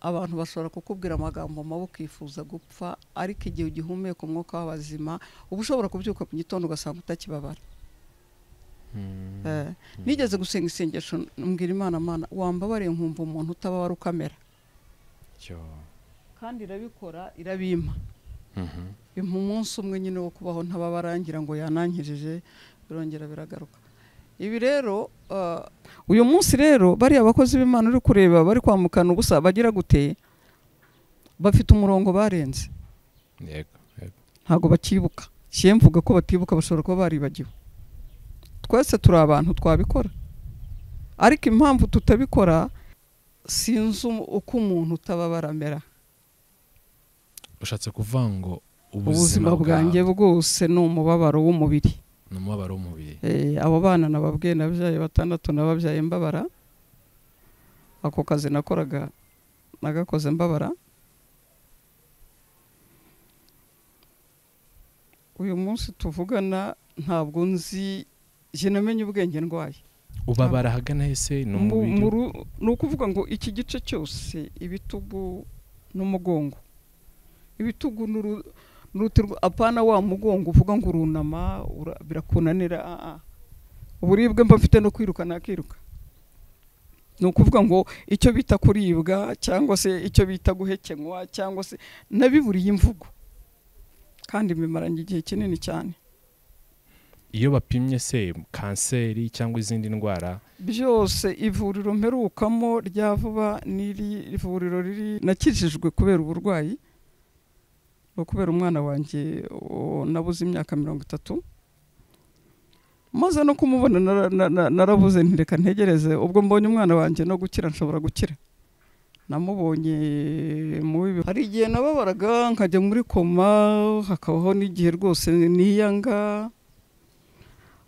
abantu bashobora kukubwira amagambo mabi ukifuza gupfa ariko igihe ugihumeka umwuka w'abazima uba ushobora kubyuka mu gitondo ugasanga utakibabara Eh, nigeze gusenga isengesho mbwira imana mana wambabariye nkumva umuntu utababara ukamera cyo kandi irabikora irabimpa bimpa umunsi umwe nyine wo kubaho ntababarangira ngo yanangirije birongera biragaruka ibi rero eh, uyu munsi rero bariya bakozi b'imana uri kureba bari kwamukana ubusa bagira gute bafite umurongo barenze yego yego ntabwo bakibuka kiye mvuga ko batibuka bashobora kuba baribagiwe twese turi abantu twabikora ariko impamvu tutabikora sinzi um- uko umuntu utababara amera ushatse kuvuga ngo ubuzima bwanjye bwose ni umubabaro w'umubiri ni umubabaro w'umubiri Eh, abo bana nababwiye nabyaye batandatu nababyaye mbabara ako kazi nakoraga nagakoze mbabara uyu munsi tuvugana ntabwo nzi jye namenye ubwenge ndwaye ubabara ahagana hese ni Mu- umubiri muru- ni ukuvuga ngo iki gice cyose ibitugu n'umugongo ibitugu n'uru- n'uruti rwa- apana wa mugongo uvuga ngo urunama ura- birakunanira ah, ah. uburibwe mba mfite no kwiruka nakiruka ni ukuvuga ngo icyo bita kuribwa cyangwa se icyo bita guhekenywa cyangwa se nabiburiye imvugo kandi bimaranye igihe kinini cyane iyo bapimye se kanseri cyangwa izindi ndwara byose ivuriro mperukamo rya vuba n'iri ivuriro riri nakijijwe kubera uburwayi no kubera umwana wanjye o, nabuze imyaka mirongo itatu maze no kumubona nara- na- na- narabuze ntireka ntegereze ubwo mbonye umwana wanjye no gukira nshobora gukira namubonye mu bibi hari igihe nababaraga nkajya muri koma hakabaho n'igihe rwose niyanga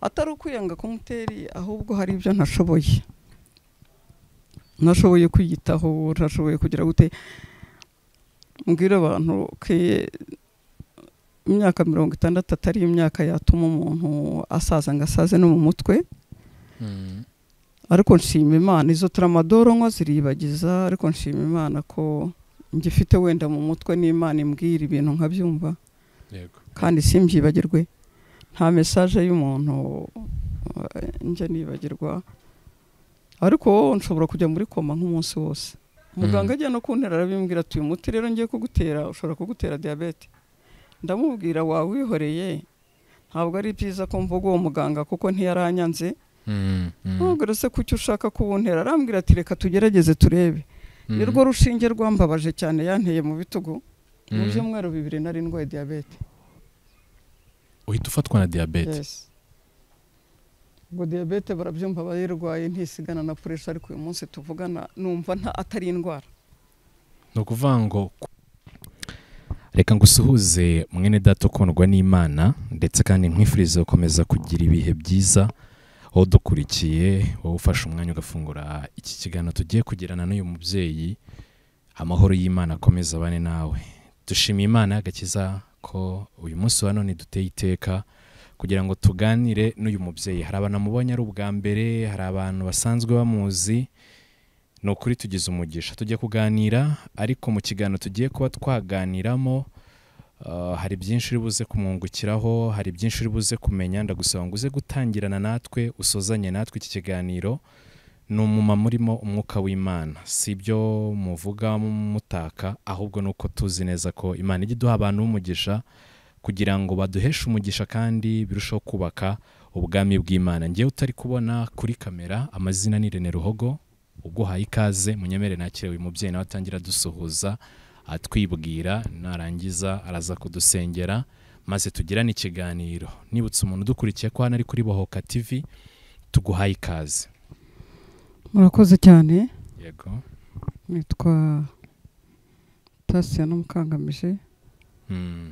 atari ukwiyanga kumuteri ahubwo hari ibyo ntashoboye ntashoboye kwiyitaho ntashoboye kugira gute mbwira abantu ko imyaka mirongo itandatu atari imyaka yatuma umuntu asaza ngo asaze no mu mutwe ariko nshima imana izo taramadoro nkwa ziribagiza ariko nshima imana ko ngifite wenda mu mutwe n'imana imbwira ibintu nkabyumva yego kandi simbyibagirwe nta mesaje y'umuntu eh, njya nibagirwa ariko nshobora kujya muri koma nk'umunsi wose muganga ajya no kuntera arabimbwira ati uyu muti rero ngiye kugutera ushobora kugutera diyabete ndamubwira wawihoreye ntabwo ari byiza ko mvuga uwo muganga kuko ntiyaranyanze Mm, mm, ntabwo se kuki ushaka kuwuntera arambwira ati reka tugerageze turebe mm. nirwo rushinge rwambabaje cyane yanteye mu bitugu mu Mm. byumweru bibiri nari ndwaye diyabete uhita ufatwa na diyabete Yes. ngo diyabete barabyumva abayirwaye ntisigana na puresha ariko uyu munsi tuvugana numva nta atari indwara ni ukuvuga ngo reka ngusuhuze mwene data ukundwa n'imana ndetse kandi nkwifurize gukomeza kugira ibihe byiza wowe udukurikiye wowe ufashe umwanya ugafungura iki kiganiro tugiye kugirana n'uyu mubyeyi amahoro y'imana akomeza abane nawe dushimiye imana y'agakiza ko uyu munsi wa none duteye iteka kugira ngo tuganire n'uyu mubyeyi hari abantu amubonye ari ubwa mbere hari abantu basanzwe bamuzi ni ukuri tugize umugisha tujya kuganira ariko mu kiganiro tugiye kuba twaganiramo uh, hari byinshi uri buze kumwungukiraho hari byinshi uri buze kumenya ndagusaba ngo uze gutangirana natwe usozanye natwe iki kiganiro ni umumama urimo umwuka w'imana si ibyo muvuga mutaka ahubwo ni uko tuzi neza ko imana ijya iduha abantu b'umugisha kugira ngo baduheshe umugisha kandi birusheho kubaka ubwami bw'imana ngewe utari kubona kuri kamera amazina ni Rene Ruhogo uguhaye ikaze munyemere nakire uyu mubyeyi nawe atangira dusuhuza atwibwira narangiza araza kudusengera maze tugirane ikiganiro nibutse umuntu udukurikiye ko hano ari kuri bohoka tv tuguhaye ikaze murakoze cyane yego nitwa tasiya n'umukangamije Mm,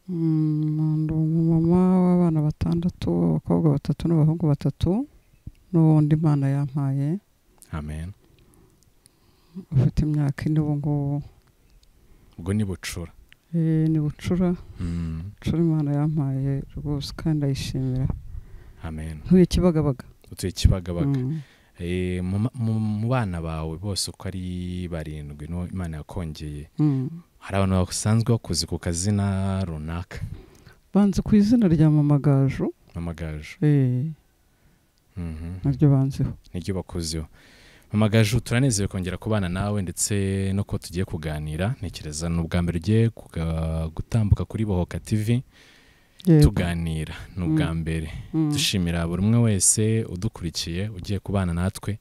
Mm, ndi umumama w'abana batandatu abakobwa batatu n'abahungu batatu n'ubundi imana yampaye amen ufite imyaka ine ubu ngubu ubwo ni bucura Eh, ni bucura Mm, bucura imana yampaye rwose kandi ndayishimira amen ntuye kibagabaga utuye kibagabaga Mm. Eh, mu ma- mu- mu bana bawe bose uko ari barindwi no imana yakongeye Mm. hari abantu basanzwe bakuzi ku kazina runaka banze ku izina rya mamagaju mamagaju eh, Mhm. naryo banzeho niryo bakuziho mamagaju turanezerewe kongera kubana nawe ndetse no kuba tugiye kuganira ntekereza ni ubwa mbere ugiye kuga- gutambuka kuri bohoka tv Yego. tuganira ni ubwa mbere Mm. dushimira buri umwe wese udukurikiye ugiye kubana natwe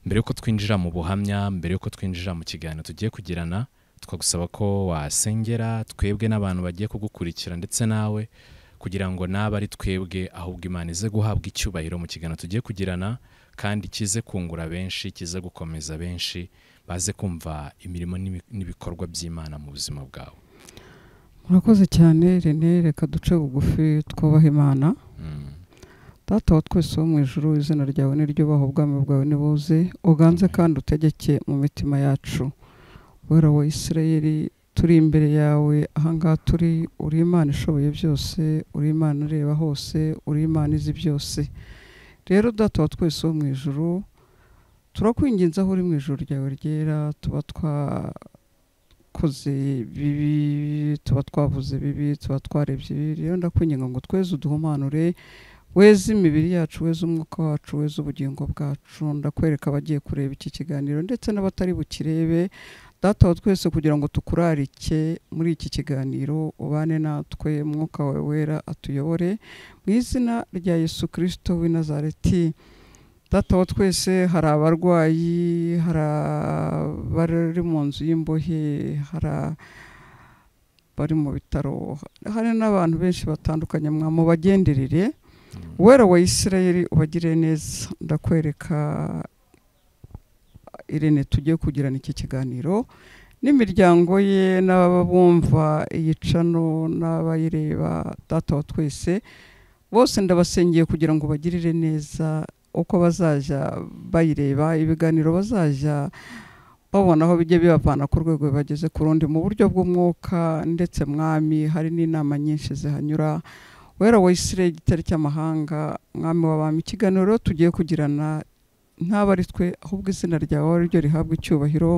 mbere y'uko twinjira mu buhamya mbere y'uko twinjira mu kiganiro tugiye kugirana twagusaba ko wasengera twebwe n'abantu bagiye kugukurikira ndetse nawe kugira ngo nabe ari twebwe ahubwo imana ize guhabwa icyubahiro mu kiganiro tugiye kugirana kandi kize kungura benshi kize gukomeza benshi baze kumva imirimo n'ibi- n'ibikorwa by'imana mu buzima bwawe murakoze cyane rene reka duce bugufi twubaha imana Mm. data wa twese wo mu ijuru izina ryawe niryubaha ubwami bwawe nibuze uganze kandi utegeke mu mitima yacu wera wa isirayeli turi imbere yawe ahangaha turi uri imana ishoboye byose uri imana ireba hose uri imana izi byose rero data wa twese wo mu ijuru turakwinginze aho uri mu ijuru ryawe ryera tuba twakoze bibi tuba twavuze bibi tuba twarebye bibi rero ndakwinginga ngo tweze uduhumanure weze imibiri yacu weze umwuka wacu weze ubugingo bwacu ndakwereka abagiye kureba iki kiganiro ndetse n'abatari bukirebe data wa twese kugira ngo tukurarike muri iki kiganiro ubane natwe umwuka wawe wera atuyobore mu izina rya yesu kirisito w'i nazareti data wa twese hari abarwayi hari abari mu nzu y'imbohe hari abari mu bitaro hari n'abantu benshi batandukanye mwamubagenderere Mm. wera wa isirayeli ubagire neza ndakwereka irene tugiye kugirana iki kiganiro n'imiryango ye n'ababumva iyi cano n'abayireba data wa twese bose ndabasengeye kugira ngo bagirire neza uko bazajya bayireba ibiganiro bazajya babona aho bijya bibavana ku rwego bageze ku rundi mu buryo bw'umwuka ndetse mwami hari n'inama nyinshi zihanyura wera wa isirayeli igitare cy'amahanga mwami w'abami ikiganiro tugiye kugirana ntabwo ari twe ahubwo izina ryawe ari ryo rihabwa icyubahiro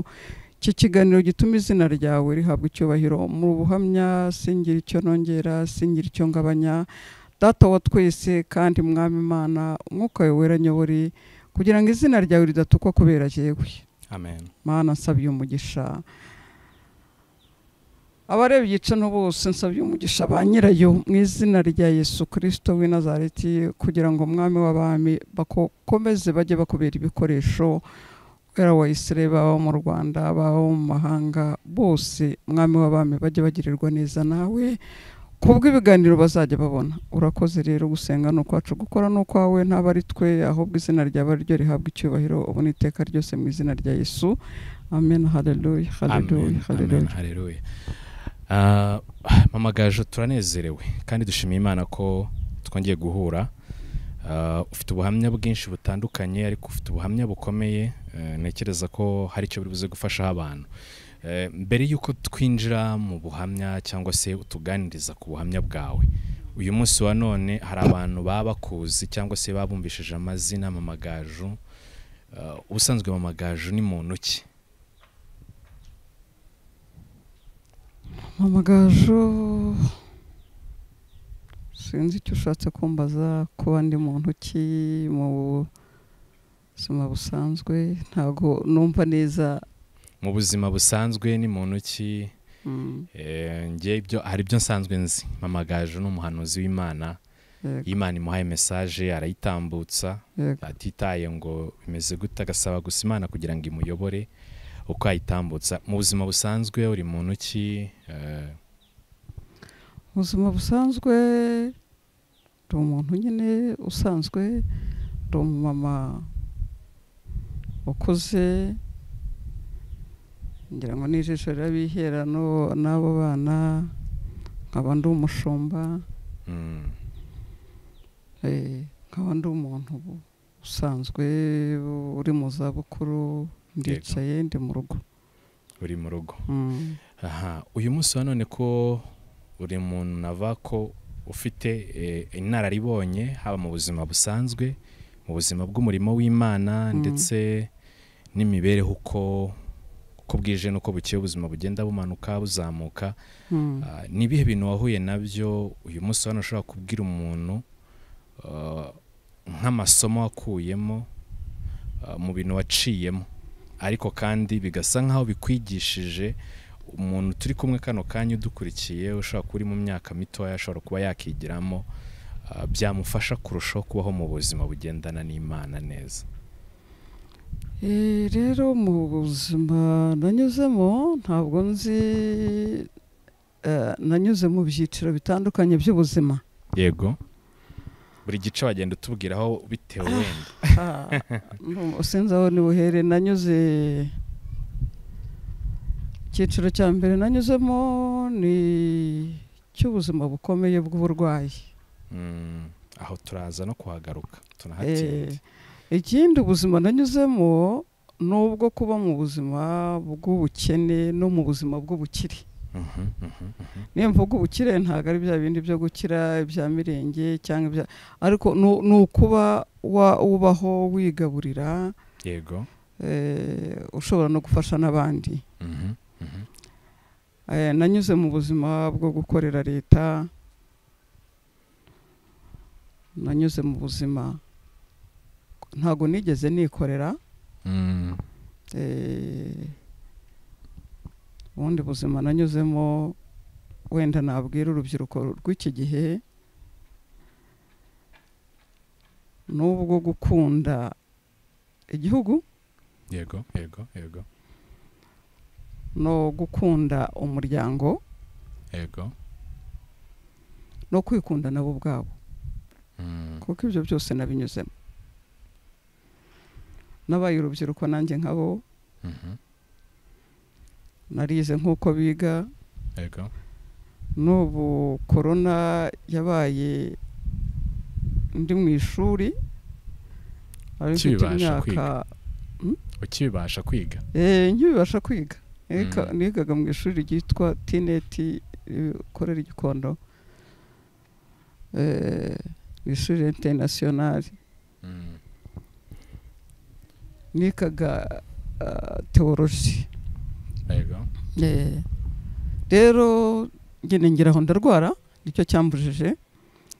iki kiganiro gituma izina ryawe rihabwa icyubahiro mu buhamya singira icyo nongera singira icyo ngabanya data wa twese kandi mwami imana umwuka wawe wera nyobore kugira ngo izina ryawe ridatukwa kubera jyewe amen mana nsabye umugisha abarebye igicano bose nsabye umugisha ba nyirayo mu izina rya yesu kirisito w'i nazareti kugira ngo umwami w'abami bakomeze bajye bakubera ibikoresho kubera wa isirayeli baba mu rwanda baba mu mahanga bose umwami w'abami bajye bagirirwa neza nawe kubwo ibiganiro bazajya babona urakoze rero gusenga ni ukwacu gukora ni ukwawe ntabwo ari twe ahubwo izina ryawe ari ryo rihabwa icyubahiro ubu ni iteka ryose mu izina rya yesu amen haleluya haleluya Amen, amen, haleluya haleluya Ah, mama gaju turanezerewe kandi dushimiye imana ko twongeye guhura Ah, ufite ubuhamya bwinshi butandukanye ariko ufite ubuhamya bukomeye eh, ntekereza ko hari icyo buri buze gufashaho abantu Eh, mbere y'uko twinjira mu buhamya cyangwa se utuganiriza ku buhamya bwawe uyu munsi wa none hari abantu baba bakuzi cyangwa se babumvishije amazina mamagaju Ah, ubusanzwe mamagaju ni muntu ki mama gaju sinzi icyo ushatse kumbaza kuba ndi muntu ki mu buzima busanzwe ntabwo numva neza mu buzima busanzwe ni muntu ki Mm, Eh, njye ibyo hari ibyo nsanzwe nzi mama gaju ni umuhanuzi w'imana yego, imana imuhaye mesaje arayitambutsa yego. atitaye ngo bimeze gute agasaba gusa imana kugira ngo imuyobore uko ayitambutsa mu buzima busanzwe uri muntu ki Eh, ubuzima busanzwe ndi umuntu nyine usanzwe ndi umumama ukuze ngira ngo n'ijisho rirabiherano n'abo bana nkaba ndi umushumba mm, eh, nkaba ndi umuntu usanzwe uri mu zabukuru ndicaye ndi mu rugo uri mu rugo Mm. aha uyu munsi wa none ko buri muntu nava ko ufite eh, inararibonye haba mu buzima busanzwe mu buzima bw'umurimo w'imana ndetse n'imibereho uko uko bwije n'uko bukeye ubuzima bugenda bumanuka buzamuka Ah, ni ibihe bintu wahuye nabyo uyu munsi hano ushobora kubwira umuntu ah, nk'amasomo wakuyemo ah, mu bintu waciyemo ariko kandi bigasa nk'aho bikwigishije umuntu turi kumwe kano kanya udukurikiye ushobora kuba uri mu myaka mitoya ashobora kuba yakigiramo ah, byamufasha kurushaho kubaho mu buzima bugendana n'imana neza Eh, rero mu buzima nanyuzemo ntabwo nzi eh, nanyuze mu byiciro bitandukanye by'ubuzima yego buri gice wagenda utubwiraho bitewe wenda Ah, no, sinzi aho nibuhere nanyuze icyiciro cya mbere nanyuzemo ni cy'ubuzima bukomeye bw'uburwayi Mm, aho turaza no kuhagaruka tunahatinda Eh, ikindi ubuzima nanyuzemo nubwo kuba mu buzima bw'ubukene no mu buzima bw'ubukire Mhm, mhm, mhm. niyo mvuga ubukire ntabwo ari bya bindi byo gukira ibya mirenge cyangwa ibya ariko ni ni ukuba wa- ubaho wigaburira yego eh, ushobora no gufasha n'abandi Mhm, mhm. Eh, nanyuze mu buzima bwo gukorera leta nanyuze mu buzima ntabwo nigeze nikorera Mm, eh, ubundi buzima nanyuzemo wenda nabwira urubyiruko rw'iki gihe n'ubwo gukunda igihugu yego yego yego no gukunda umuryango yego no kwikunda nabo ubwabo Mm, kuko ibyo byose nabinyuzemo nabaye urubyiruko nanjye nkabo mhm. narize nk'uko biga yego n'ubu korona yabaye ndi mu ishuri ari mfite Ukibasha imyaka ukibasha kwiga Eh, nkibibasha kwiga Eka- Mm. nigaga mu ishuri ryitwa tineti rikorera i gikondo Eh, mu ishuri interinasiyonari Mm, nigaga ah, teoloji yego Eh, rero ngene ngiraho ndarwara nicyo cyambujije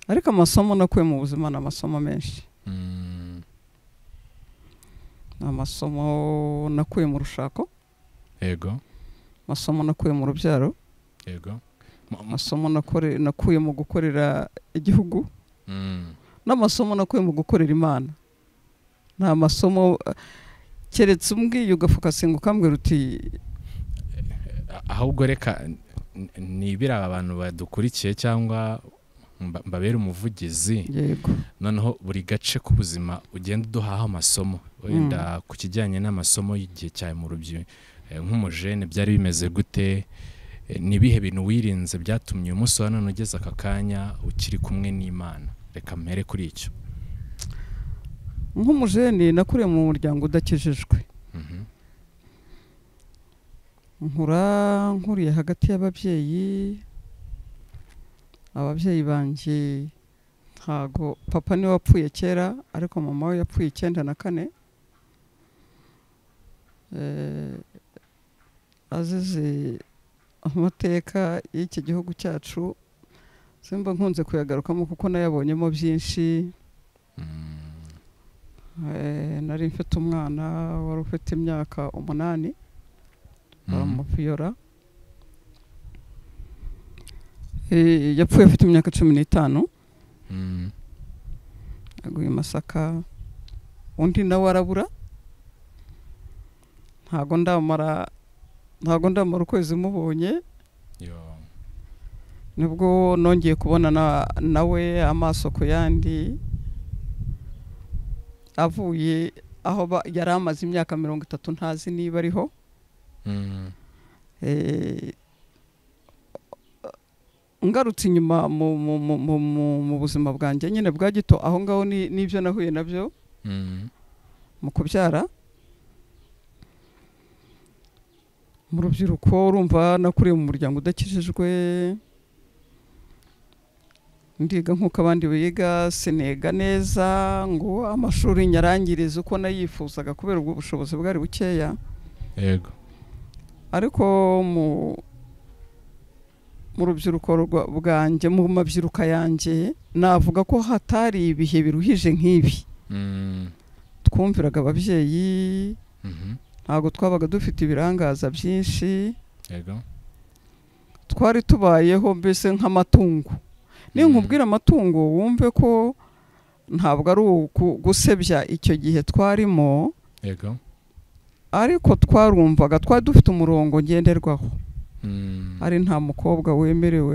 ariko amasomo nakuye mu buzima ni amasomo menshi Mm, Ni amasomo nakuye mu rushako yego amasomo nakuye mu rubyaro yego Mu- mu- amasomo nakore- nakuye mu gukorera igihugu Mm, n'amasomo nakuye mu gukorera imana ni amasomo eh, keretse umbwiye ugafokasinga ukambwira uti a- ahubwo reka n- n- nibire aba bantu badukurikiye cyangwa mba- mbabere umuvugizi yego noneho buri gace k'ubuzima ugenda uduhaho amasomo wenda ku kijyanye n'amasomo y'igihe cyawe mu rubyiruko nk'umujene byari bimeze gute Eh, ni ibihe bintu wirinze byatumye uyu munsi wa none ugeze aka kanya ukiri kumwe n'imana reka mpere kuri icyo nk'umujeni nakuriye mu muryango udakijijwe Mhm, nkura nkuriye hagati y'ababyeyi ababyeyi banjye ntago papa niwe wapfuye kera ariko mama we yapfuye icyenda na kane Eh, azize amateka y'iki gihugu cyacu simba nkunze kuyagarukamo kuko nayabonyemo byinshi mm, Eh, nari mfite umwana wari ufite imyaka umunani mm, baramupiyora Eh, yapfuye afite imyaka cumi n'itanu mm, aguye i masaka undi nawe arabura ntago ndamara ntago ndamara ukwezi mubonye yo, nibwo nongeye kubona na- nawe amaso ku yandi avuye aho ba- yari amaze imyaka mirongo itatu ntazi niba ariho mm, Eh, ngarutse inyuma mu, mu, mu, mu, mu, mu buzima bwanjye nyine bwa gito aho ngaho ni- n'ibyo nahuye nabyo mm, mu kubyara mu rubyiruko urumva nakuriye mu muryango udakijijwe ndiga nk'uko abandi biga sinega neza ngo amashuri nyarangirize uko nayifuzaga kubera ubwo bushobozi bwari bukeya yego ariko mu mu rubyiruko rwa- bwanjye mu mabyiruka yanjye navuga ko hatari ibihe biruhije nk'ibi Mm, twumviraga ababyeyi mhm, ntabwo twabaga dufite ibirangaza byinshi yego twari tubayeho mbese nk'amatungo ninkubwira amatungo wumve ko ntabwo ari uku- gusebya icyo gihe twarimo yego ariko twarumvaga twari dufite umurongo ngenderwaho Mm, ari nta mukobwa wemerewe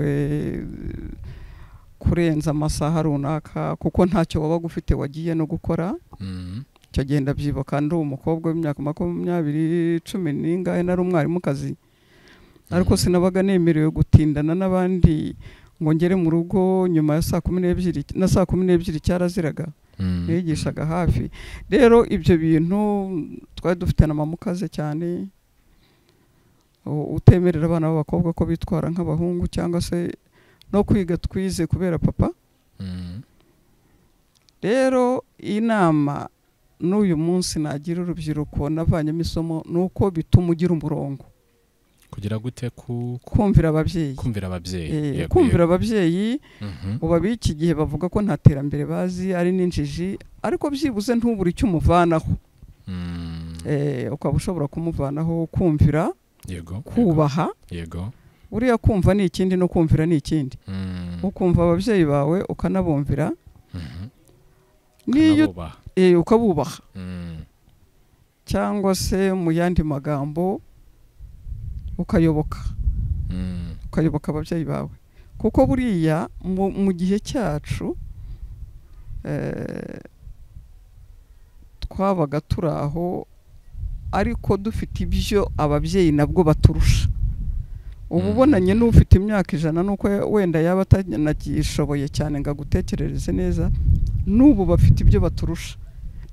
kurenza amasaha runaka kuko ntacyo wabaga ufite wagiye no gukora mm, icyo gihe ndabyibuka ndi umukobwa w'imyaka makumyabiri cumi n'ingahe nari umwarimukazi ariko Mm. sinabaga nemerewe gutindana n'abandi ngo ngere mu rugo nyuma ya saa kumi n'ebyiri na saa kumi n'ebyiri cyaraziraga mm, nigishaga hafi rero ibyo bintu twari dufite na mama ukaze cyane u- utemerera abana b'abakobwa ko bitwara nk'abahungu cyangwa se no kwiga twize kubera papa mm, rero inama n'uyu munsi nagira urubyiruko navanyemo isomo ni uko bituma ugira umurongo kugira gute ku kumvira ababyeyi kumvira ababyeyi Eh, Yego, kumvira yego. ababyeyi Mhm, ubu ab'iki gihe bavuga ko nta terambere bazi ari n'injiji ariko byibuze ntubure icyo umuvanaho mm, Eh, ukaba ushobora kumuvanaho kumvira yego yego, kubaha yego uriya kumva ni ikindi no kumvira ni ikindi Mm, ukumva ababyeyi bawe ukanabumvira mhm, n'iyo ukabubaha. eh, ukabubaha Mm, cyangwa se mu yandi magambo ukayoboka mm, ukayoboka ababyeyi bawe kuko buriya mu, mu gihe cyacu eh, twabaga turi aho ariko dufite ibyo ababyeyi nabwo baturusha uba Mhm. ubonanye n'ufite imyaka ijana n'uko wenda yaba atanagishoboye cyane ngo agutekerereze neza n'ubu bafite ibyo baturusha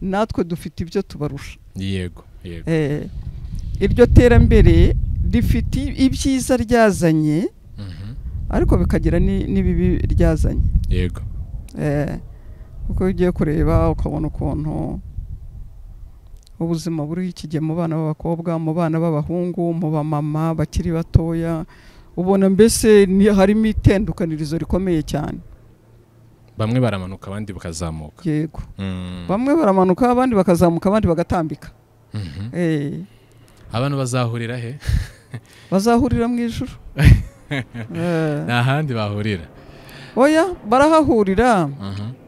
natwe dufite ibyo tubarusha yego yego Eh, iryo terambere rifite ibyiza ryazanye Mhm, ariko bikagira ni- n'ibibi ryazanye yego Eh, kuko iyo ugiye kureba ukabona ukuntu ubuzima buriho iki gihe mu bana b'abakobwa mu bana b'abahungu mu bamama bakiri batoya ubona mbese ni- harimo itandukanirizo rikomeye cyane bamwe baramanuka abandi bakazamuka yego Mm, bamwe baramanuka abandi bakazamuka abandi bagatambika mhm. Eh, abantu bazahurira he bazahurira mu ijuru Eh. nta handi bahurira oya barahahurira Mhm,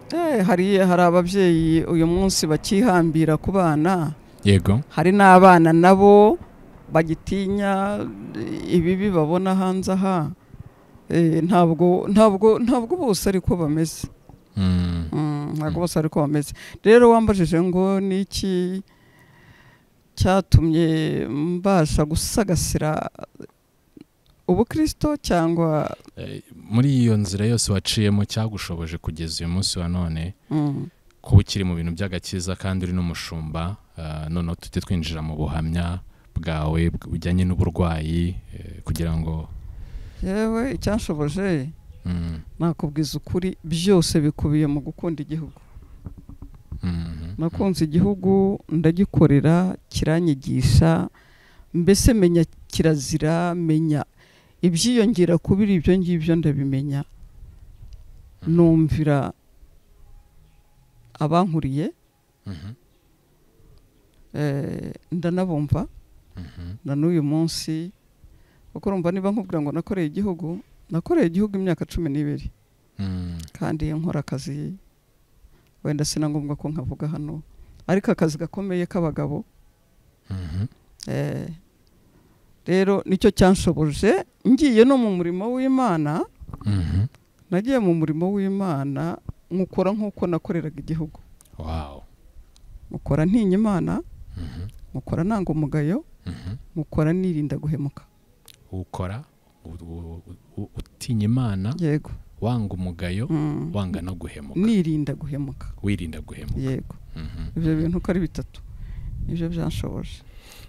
Eh, hari hari ababyeyi uyu munsi bakihambira ku bana yego hari n'abana nabo bagitinya eh, ibibi babona hanze aha Eh, ntabwo ntabwo ntabwo bose ariko bameze Mm, Mm, ntabwo bose ariko bameze rero wambajije ngo ni iki cyatumye mbasha gusagasira ubukirisito cyangwa eh, muri iyo nzira yose waciyemo cyagushoboje kugeza uyu munsi wa none mm, kuba ukiri mu bintu by'agakiza kandi uri n'umushumba eh, noneho tujye twinjira mu buhamya bwawe bw- bujyanye n'uburwayi eh, kugira ngo yewe icyashoboje mm, nakubwiza ukuri byose bikubiye mu gukunda igihugu mhm, nakunze igihugu ndagikorera kiranyigisha mbese menya kirazira menya ibyiyongera kubiri ibyo ngibyo ndabimenya numvira abankuriye mhm, eh, ndanabumva mhm, na n'uyu munsi kuko urumva niba nkubwira ngo nakoreye igihugu nakoreye igihugu imyaka cumi n'ibiri mm, kandi iyo nkora akazi wenda sina ngombwa ko nkavuga hano ariko akazi gakomeye k'abagabo mhm, eh, rero nicyo cyanshoboje ngiye no mu murimo w'imana mhm. nagiye mu murimo w'imana nkukora nk'uko nakoreraga igihugu Wow. mukora ntinya imana Mhm, mukora nanga umugayo mhm. mukora nirinda guhemuka ukora u- u- u- utinya imana yego wanga umugayo Mm. wanga no guhemuka nirinda guhemuka wirinda guhemuka yego Mhm. ibyo bintu uko ari bitatu nibyo byanshoboje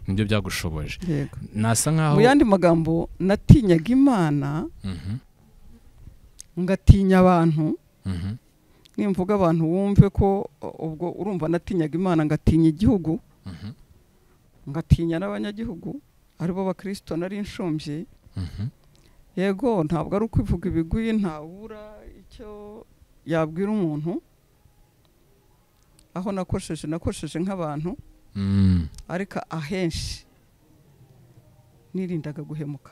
nibyo byagushoboje yego nasa mu nkaho yandi magambo natinyaga imana Mhm, ngatinya abantu Mhm. nimvuga abantu wumve ko uh, ubwo urumva natinyaga imana ngatinya igihugu Mhm. ngatinya n'abanyagihugu aribo bakirisito nari inshumbye Mhm. yego ntabwo ari ukwivuga ibigwi ntabura icyo yabwira umuntu aho nakosheje nakosheje nk'abantu Mm. ariko ahenshi nirindaga guhemuka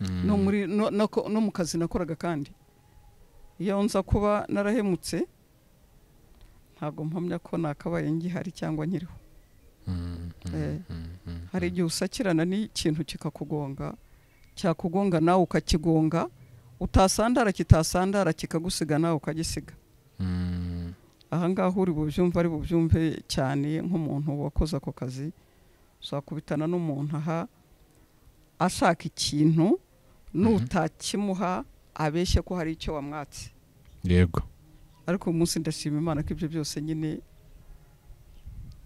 Mm. no muri no- no ko- no mu kazi nakoraga kandi iyo nza kuba narahemutse ntabwo mpamya ko nakabaye ngihari cyangwa nkiriho Mm. Mm. Eh, Mm. Mm. hari igihe usakirana n'ikintu kikakugonga cyakugonga nawe ukakigonga utasandara kitasandara kikagusiga nawe ukagisiga Mm. aha ngaha uri bubyumve ari bubyumve cyane nk'umuntu wakoze ako kazi uzakubitana n'umuntu aha ashaka ikintu nutakimuha abeshye ko hari icyo wamwatse yego ariko uyu munsi ndashima imana ko ibyo byose nyine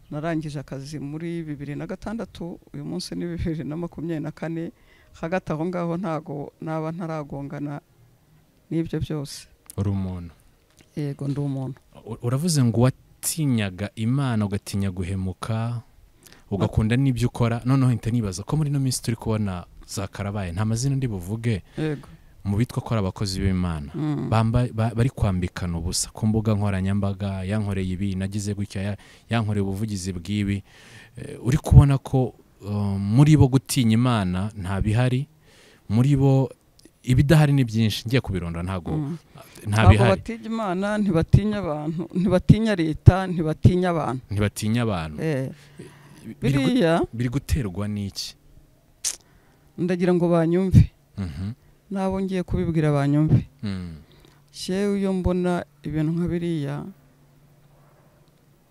narangije akazi muri bibiri na gatandatu uyu munsi ni bibiri na makumyabiri na kane hagati aho ngaho ntago naba ntaragongana n'ibyo byose uri umuntu yego ndi umuntu U- uravuze ngo watinyaga imana ugatinya guhemuka ugakunda n'ibyo ukora noneho hita nibaza ko muri ino minsi turi kubona za karabaye nta mazina ndi buvuge yego mu bitwa ko ari abakozi b'imana Mm. bamba ba- bari kwambikana ubusa ku mbuga nkoranyambaga yankoreye ibi nagize gutya ya- yankoreye ubuvugizi bw'ibi Eh, uri kubona ko eh, muri bo gutinya imana nta bihari muri bo ibidahari ni byinshi ngiye kubirondora ntabwo Mm. nta ntabwo bihari batinya imana ntibatinya abantu ntibatinya leta ntibatinya abantu ntibatinya abantu Eh, Biri gu- biriya biri guterwa n'iki ndagira ngo banyumve Mhm. nabo ngiye kubibwira banyumve Mm. shewe iyo mbona ibintu nka biriya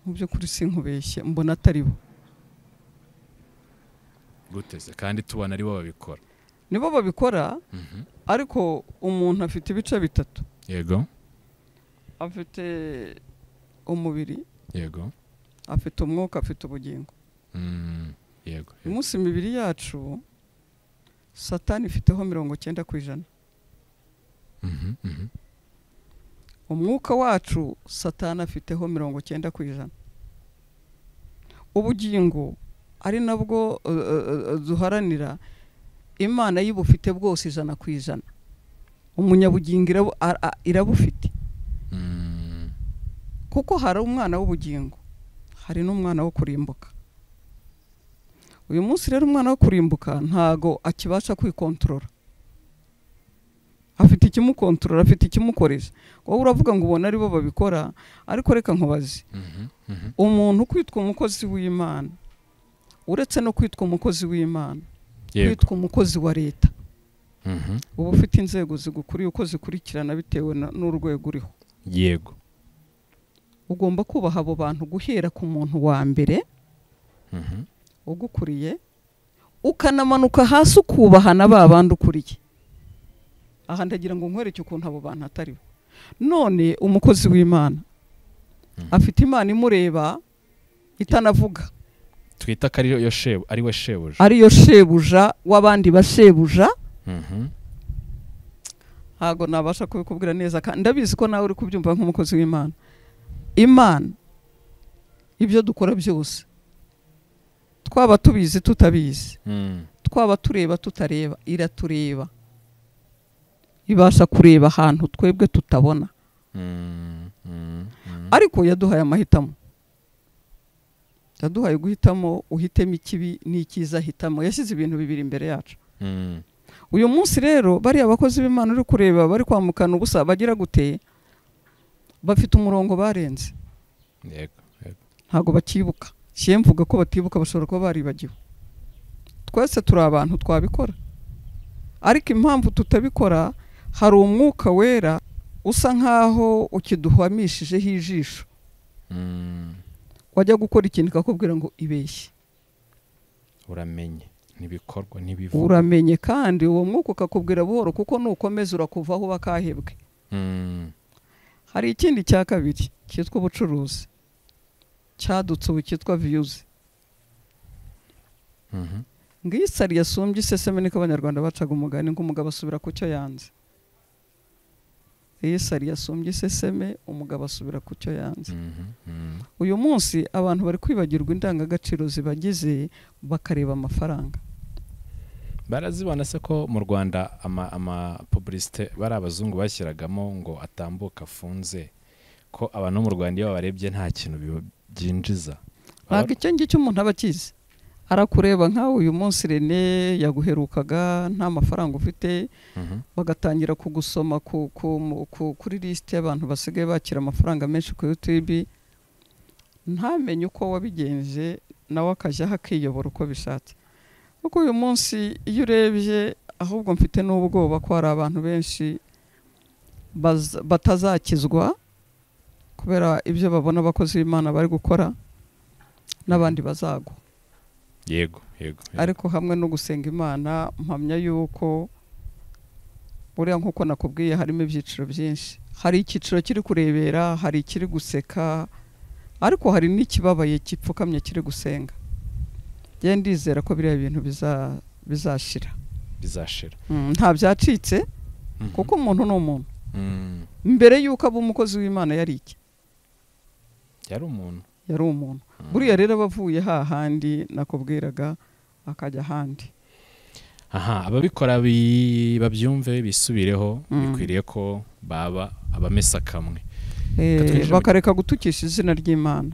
mu by'ukuri sinkubeshye mbona atari bo guteze kandi tubona ari bo babikora nibo babikora Mhm. ariko umuntu afite ibice bitatu yego afite umubiri yego afite umwuka afite ubugingo Mm. yego uyu munsi imibiri yacu satani ifiteho mirongo cyenda ku ijana Mhm, mhm. umwuka wacu satani afiteho mirongo cyenda ku ijana ubugingo ari nabwo eh, eh, eh, duharanira imana y'ibufite bwose ijana ku ijana umunyabugingo irabu- a- a- irabufite Mm. kuko hari umwana w'ubugingo hari n'umwana wo kurimbuka uyu munsi rero umwana wo kurimbuka ntago akibasha kwikontorora afite ikimukontorora afite ikimukoresha wowe uravuga ngo ubona aribo babikora ariko reka nkubaze Mhm, mhm. umuntu kwitwa umukozi w'imana uretse no kwitwa umukozi w'imana yego kwitwa umukozi wa leta Mhm. uba ufite inzego zigukuriye uko zikurikirana bitewe na- n'urwego uriho yego ugomba kubaha abo bantu guhera ku muntu wa mbere Mhm. ugukuriye ukanamanuka hasi ukubahana ba bandi ukuriye aha ndagira ngo nkwereke ukuntu abo bantu atari bo none umukozi w'imana Mhm. afite imana imureba itanavuga twita ko ariyo shebu ari we shebuja ariyo shebuja w'abandi bashebuja Mhm. ntabwo nabasha kubikubwira neza kandi ndabizi ko nawe uri kubyumva nk'umukozi w'imana imana ibyo dukora byose twaba tubizi tutabizi Mm. twaba tureba tutareba iratureba ibasha kureba ahantu twebwe tutabona Mm. Mm. Mm. ariko yaduhaye amahitamo yaduhaye guhitamo uhitemo ikibi n'icyiza hitamo yashyize ibintu bibiri imbere yacu Mm. uyu munsi rero bariya bakozi b'imana uri kureba bari kwamukana ubusa bagira gute bafite umurongo barenze yego yego ntabwo bakibuka kiye mvuga ko batibuka bashobora kuba baribagiwe twese turi abantu twabikora ariko impamvu tutabikora hari umwuka wera usa nk'aho ukiduhwamishijeho ijisho Mm. wajya gukora ikintu ikakubwira ngo ibeshye uramenye n'ibikorwa n'ibivuga uramenye kandi uwo mwuka ukakubwira buhoro kuko nukomeza urakuvaho uba kahebwe Mm. hari ikindi cya kabiri cyitwa ubucuruzi cyadutse ubu cyitwa viyuzi Mhm. ngiyo isari yasumbye iseseme niko abanyarwanda bacaga umugani ngo umugabo asubira ku cyo yanze iyo sari yasumbye iseseme umugabo asubira ku cyo yanze Mhm, mhm. uyu munsi abantu bari kwibagirwa indangagaciro zibagize bakareba amafaranga barazibona se ko mu rwanda ama- amapubulisite bari abazungu bashyiragamo ngo atambuka afunze ko abantu bo mu rwanda iyo babarebye nta kintu biba- byinjiza ntabwo icyo ngicyo umuntu aba akizi arakureba nk'aho uyu munsi rene yaguherukaga nta mafaranga ufite Mhm, bagatangira kugusoma ku, ku, mu- ku, kuri lisiti y'abantu basigaye bakira amafaranga menshi ku yutube ntamenye uko wabigenje nawe akajyaho akiyobora uko bishatse kuko uyu munsi iyo urebye ahubwo mfite n'ubwoba ko hari abantu benshi baza- batazakizwa kubera ibyo babona abakozi b'imana bari gukora n'abandi bazagwa yego yego yego. ariko hamwe no gusenga imana mpamya yuko buriya nk'uko nakubwiye harimo ibyiciro byinshi hari icyiciro kiri kurebera hari ikiri guseka ariko hari n'ikibabaye gipfukamye kiri gusenga njyewe ndizera ko biriya bintu biza- bizashira bizashira Mm, nta byacitse Mhm, kuko umuntu ni umuntu mhm. mbere y'uko aba umukozi w'imana yari iki yari umuntu yari umuntu Mhm. buriya rero aba avuye hahandi nakubwiraga akajya ahandi aha ababikora bi- babyumve bisubireho Mm. bikwiriye ko baba abamesa kamwe Eh, Reka twinjire mu- bakareka gutukisha izina ry'imana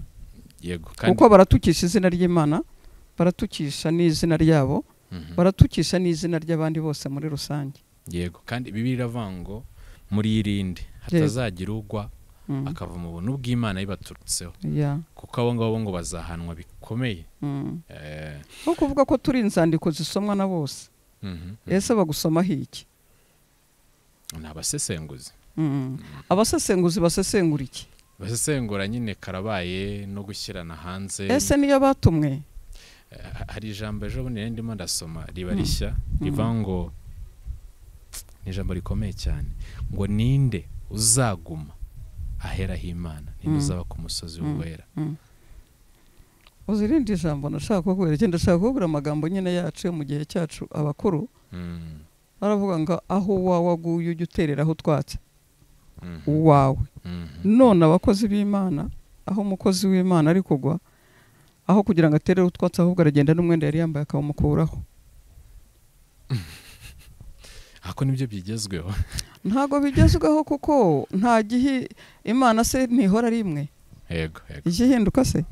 yego kuko baratukisha izina ry'imana baratukisha n'izina ryabo Mhm. baratukisha n'izina ry'abandi bose muri rusange yego kandi bibiri iravango muri irindi hatazagira ugwa Mm, akava mu buntu bw'imana bibaturutseho yeah, kuko abo ngabo ngo bazahanwa bikomeye mm. Eh, Aho kuvuga ko turi inzandiko zisomwa na bose mhm, mhm. ese bagusomaho iki ni abasesenguzi Mm. abasesenguzi basesengura iki basesengura nyine karabaye no gushyirana hanze ese niyo batumwe Eh, hari ijambo ejo bundi nari ndimo ndasoma riba Mm. rishya riva ngo ni ijambo rikomeye cyane ngo ninde uzaguma aheraho imana Mm. ninde uzaba ku musozi Mm. w'uwera uzirinde ijambo nashaka kubera iki ndashaka kubwira amagambo nyine yacu yo mu gihe cyacu abakuru Mm, baravuga ngo aho uwawe aguye ujye utereraho utwatsi mhm, uwawe mhm. none abakozi b'imana aho umukozi w'imana ari kugwa aho kugira ngo atere utwatsi ahubwo aragenda n'umwenda yari yambaye akawumukuraho ako nibyo byigezweho ntabwo bigezweho kuko nta gihe imana se ntihora ari imwe yego yego igihinduka se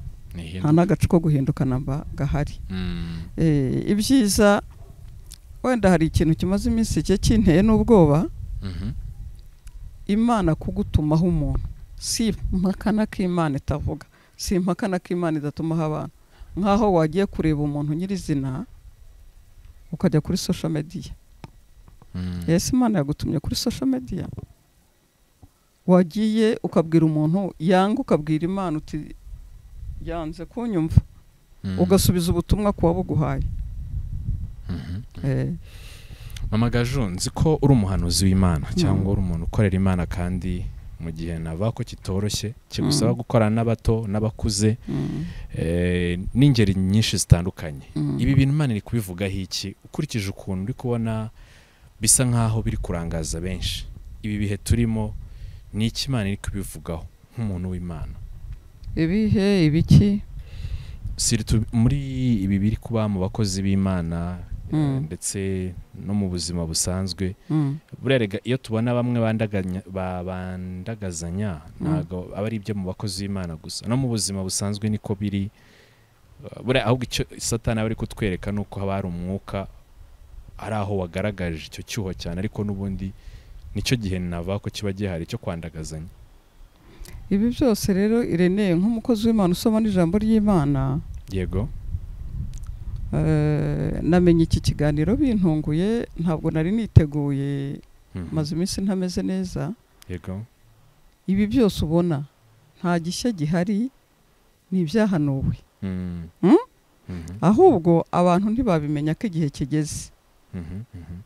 nta ni ihinduka n'agacu ko guhinduka namba gahari Mm, Eh, ibyiza wenda hari ikintu kimaze iminsi cye kinteye n'ubwoba mhm. imana kugutumaho umuntu si impakana k'imana itavuga si impakana k'imana idatumaho abantu nk'aho wagiye kureba umuntu nyirizina ukajya kuri social media Mm, ese imana yagutumye kuri social media wagiye ukabwira umuntu yanga ukabwira imana uti yanze kunyumva mm, ugasubiza ubutumwa ku wabuguhaye mhm. Eh, mama gaju nzi ko uri umuhanuzi w'imana Mm. cyangwa uri umuntu ukorera imana kandi mu gihe nava ko kitoroshye kigusaba Mm. gukorana n'abato n'abakuze mm, eh, n'ingeri nyinshi zitandukanye mm. ibi bintu imana iri kubivugaho iki ukurikije ukuntu uri kubona bisa nk'aho biri kurangaza benshi ibi bihe turimo ni iki imana iri kubivugaho nk'umuntu w'imana ibihe ibiki Surtout muri ibi biri kuba mu bakozi b'imana eh, Mm. ndetse no mu buzima busanzwe Mm, buriya rega iyo tubona bamwe bandaganya- ba- bandagazanya ntabwo aba ari ibyo mu bakozi b'imana gusa no mu buzima busanzwe niko biri Uh, buriya ahubwo icyo satani aba ari kutwereka ni uko haba hari umwuka ari aho wagaragaje icyo cyuho cyane ariko n'ubundi nicyo gihe navuga ko kiba gihari cyo kwandagazanya ibi byose rero ireneye nk'umukozi w'imana usoma n'ijambo ry'imana yego Eh, namenye iki kiganiro bintunguye ntabwo nari niteguye Mhm. maze iminsi ntameze neza yego ibi byose ubona nta gishya gihari ni ibyahanuwe Mm. Mm? Mhm, ahubwo abantu ntibabimenya ko igihe kigeze mhm, mhm.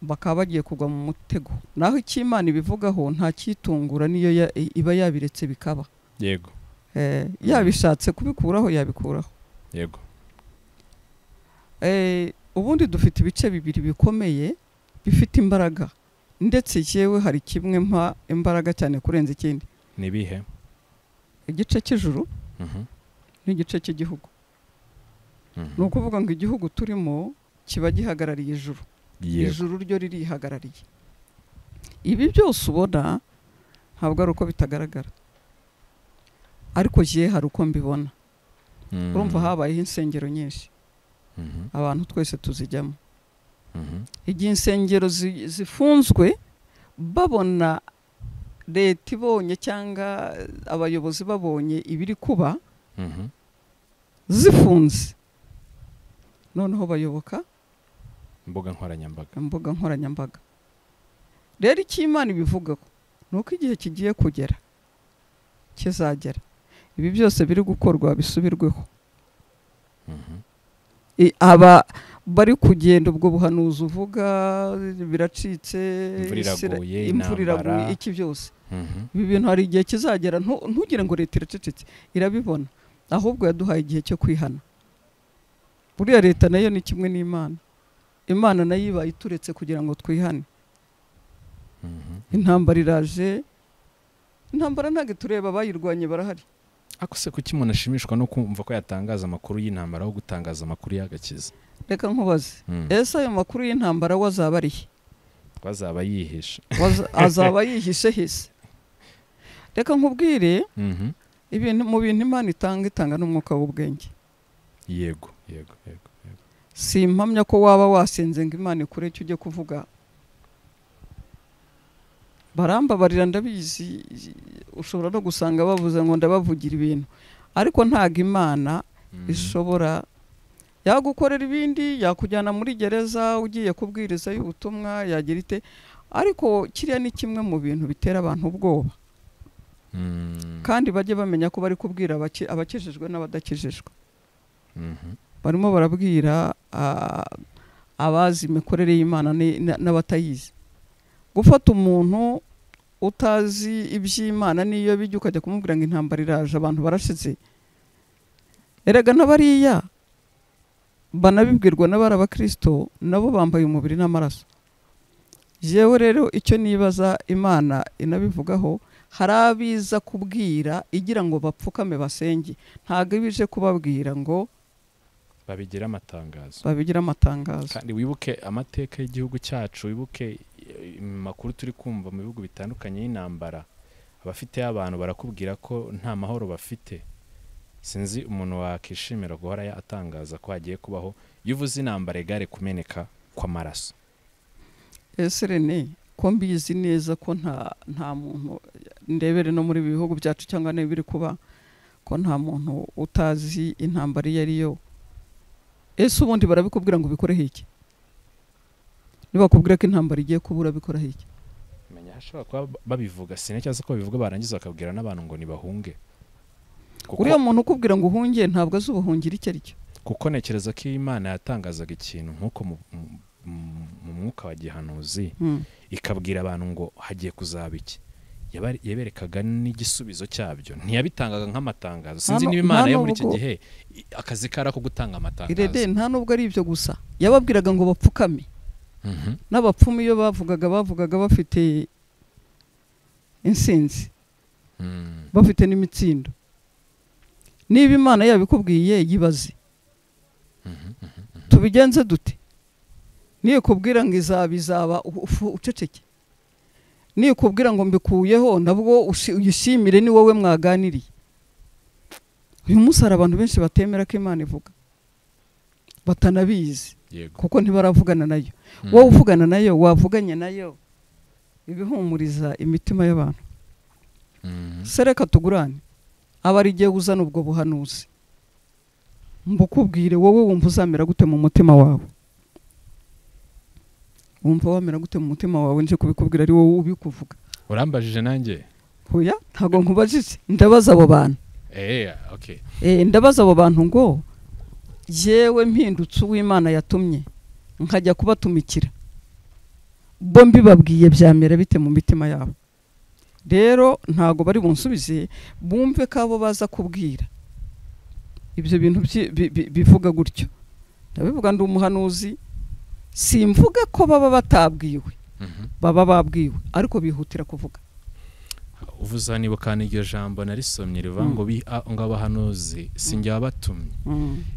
bakaba bagiye kugwa mu mutego naho icyo imana ibivugaho nta cyitungura niyo ya- iba yabiretse bikaba yego Eh, yabishatse kubikuraho yabikuraho yego Eh, ubundi dufite ibice bibiri bikomeye bifite imbaraga ndetse yewe hari kimwe mpa imbaraga cyane kurenza ikindi ni ibihe igice cy'ijuru Mhm, n'igice cy'igihugu mhm. ni ukuvuga ngo igihugu turimo kiba gihagarariye ijuru yego ijuru ryo ririhagarariye ibi byose ubona ntabwo ari uko bitagaragara ariko jye hari uko mbibona Mhm, urumva habayeho insengero nyinshi mhm, abantu twese tuzijyamo mhm. igihe insengero zi- zifunzwe babona leta ibonye cyangwa abayobozi babonye ibiri kuba Mhm, zifunze noneho bayoboka imbuga nkoranyambaga imbuga nkoranyambaga rero icyo imana ibivugaho ni uko igihe kigiye kugera kizagera ibi byose biri gukorwa bisubirweho Mhm, I- aba bari kugenda ubwo buhanuzi uvuga biracitse Imvura Isira- iraguye, imvura iraguye intambara. iki byose mhm, ibi bintu hari igihe kizagera ntu- ntugire ngo leta iracecetse irabibona ahubwo yaduhaye igihe cyo kwihana buriya leta nayo ni kimwe n'imana imana nayo iba ituretse kugira ngo twihane mhm. intambara iraje intambara ntabwo tureba abayirwanye barahari ako se kuki umuntu ashimishwa no kumva ko yatangaza amakuru y'intambara aho gutangaza amakuru y'agakiza reka nkubaze Mhm. ese ayo makuru y'intambara we azaba ari he ko azaba yihishe Waza- azaba yihishe hese reka nkubwire Mhm. ibintu mu bintu imana itanga itanga n'umwuka w'ubwenge yego yego yego yego. si impamya ko waba wasenze ngo imana ikureke ujye kuvuga barambabarira ndabizi ushobora no gusanga bavuze ngo ndabavugira ibintu ariko ntabwo imana Mhm. ishobora yagukorera ibindi yakujyana muri gereza ugiye kubwiriza y'ubutumwa yagira ite ariko kiriya ni kimwe mu bintu bitera abantu ubwoba Mhm. kandi bajye bamenya ko bari kubwira abaki- abakijijwe n'abadakijijwe Mhm. barimo barabwira ah, abazi imikorere y'imana ni- na- n'abatayizi gufata umuntu utazi iby'imana n'iyo bijya ukajya kumubwira ngo intambara iraje abantu barashize erega na bariya banabibwirwa n'abari abakirisito nabo bambaye umubiri n'amaraso jewe rero icyo nibaza imana inabivugaho hari abiza kubwira igira ngo bapfukame basenge ntabwo iba ije kubabwira ngo babigira amatangazo babigira amatangazo kandi wibuke amateka y'igihugu cyacu wibuke eh, amakuru turi kumva mu bihugu bitandukanye y'intambara abafite abantu barakubwira ko nta mahoro bafite sinzi umuntu wakishimira guhora ya- atangaza ko hagiye kubaho iyo uvuze intambara igare kumeneka kw'amaraso ese rene ko mbizi neza ko nta nta muntu ndebere no muri ibi bihugu byacu cyangwa niba biri kuba ko nta muntu utazi intambara iyo ari yo ese ubundi barabikubwira ngo ubikoreho iki nibakubwira ko intambara igiye kuba urabikoraho iki menya hashobora kuba babivuga sinacyaza ko babivuga barangiza bakabwira n'abantu ngo ntibahunge kuko, uriya muntu ukubwira ngo uhunge ntabwo azi ubuhungiro icyo ari cyo kuko nekereza ko iyo imana yatangazaga ikintu nk'uko mu, mu- mu- mu mwuka wa gihanuzi Hmm. ikabwira abantu ngo hagiye kuzaba iki Yaba- yaberekaga n'igisubizo cyabyo ntiyabitangaga nk'amatangazo sinzi Hano- niba imana hano yo muri icyo ubwo- gihe i- akazi kari ako gutanga irede amatangazo nta nubwo ari ibyo gusa yababwiraga ngo bapfukame Mhm, n'abapfumu iyo bavugaga bavugaga bafite insinzi mhm, bafite n'imitsindo niba imana yabikubwiye yibaze mhm, tubigenze dute nikubwira ngo izaba izaba u- ufu- uceceke nikubwira ngo mbikuyeho nabwo ushi- uyishimire ni wowe mwaganiriye uyu munsi hari abantu benshi batemera ko imana ivuga batanabizi yego kuko ntibaravugana nayo Mhm. wowe uvugana nayo wavuganye nayo ibihumuriza imitima y'abantu Mhm, se reka tugurane aba ari igihe uzana ubwo buhanuzi mbukubwire wowe wumva uzamera gute mu mutima wawe wumva wamera gute mu mutima wawe nje kubikubwira ari wowe ubikuvuga urambajije nanjye hoya ntabwo nkubajije ndabaza abo bantu Eh, okay. Eh, ndabaza abo bantu ngo yewe mpindutse uw'imana yatumye nkajya kubatumikira bo mbibabwiye byamera bite mu mitima yabo rero ntago bari bunsubize bumve ko abo baza kubwira ibyo bintu byi- bi- bi- bivuga gutyo ndabivuga ndi umuhanuzi simvuga ko baba batabwiwe Mhm, baba babwiwe ariko bihutira kuvuga uvuze aha nibuka n'iryo jambo narisomye rivuga ngo ngo abahanuzi sinjye wabatumye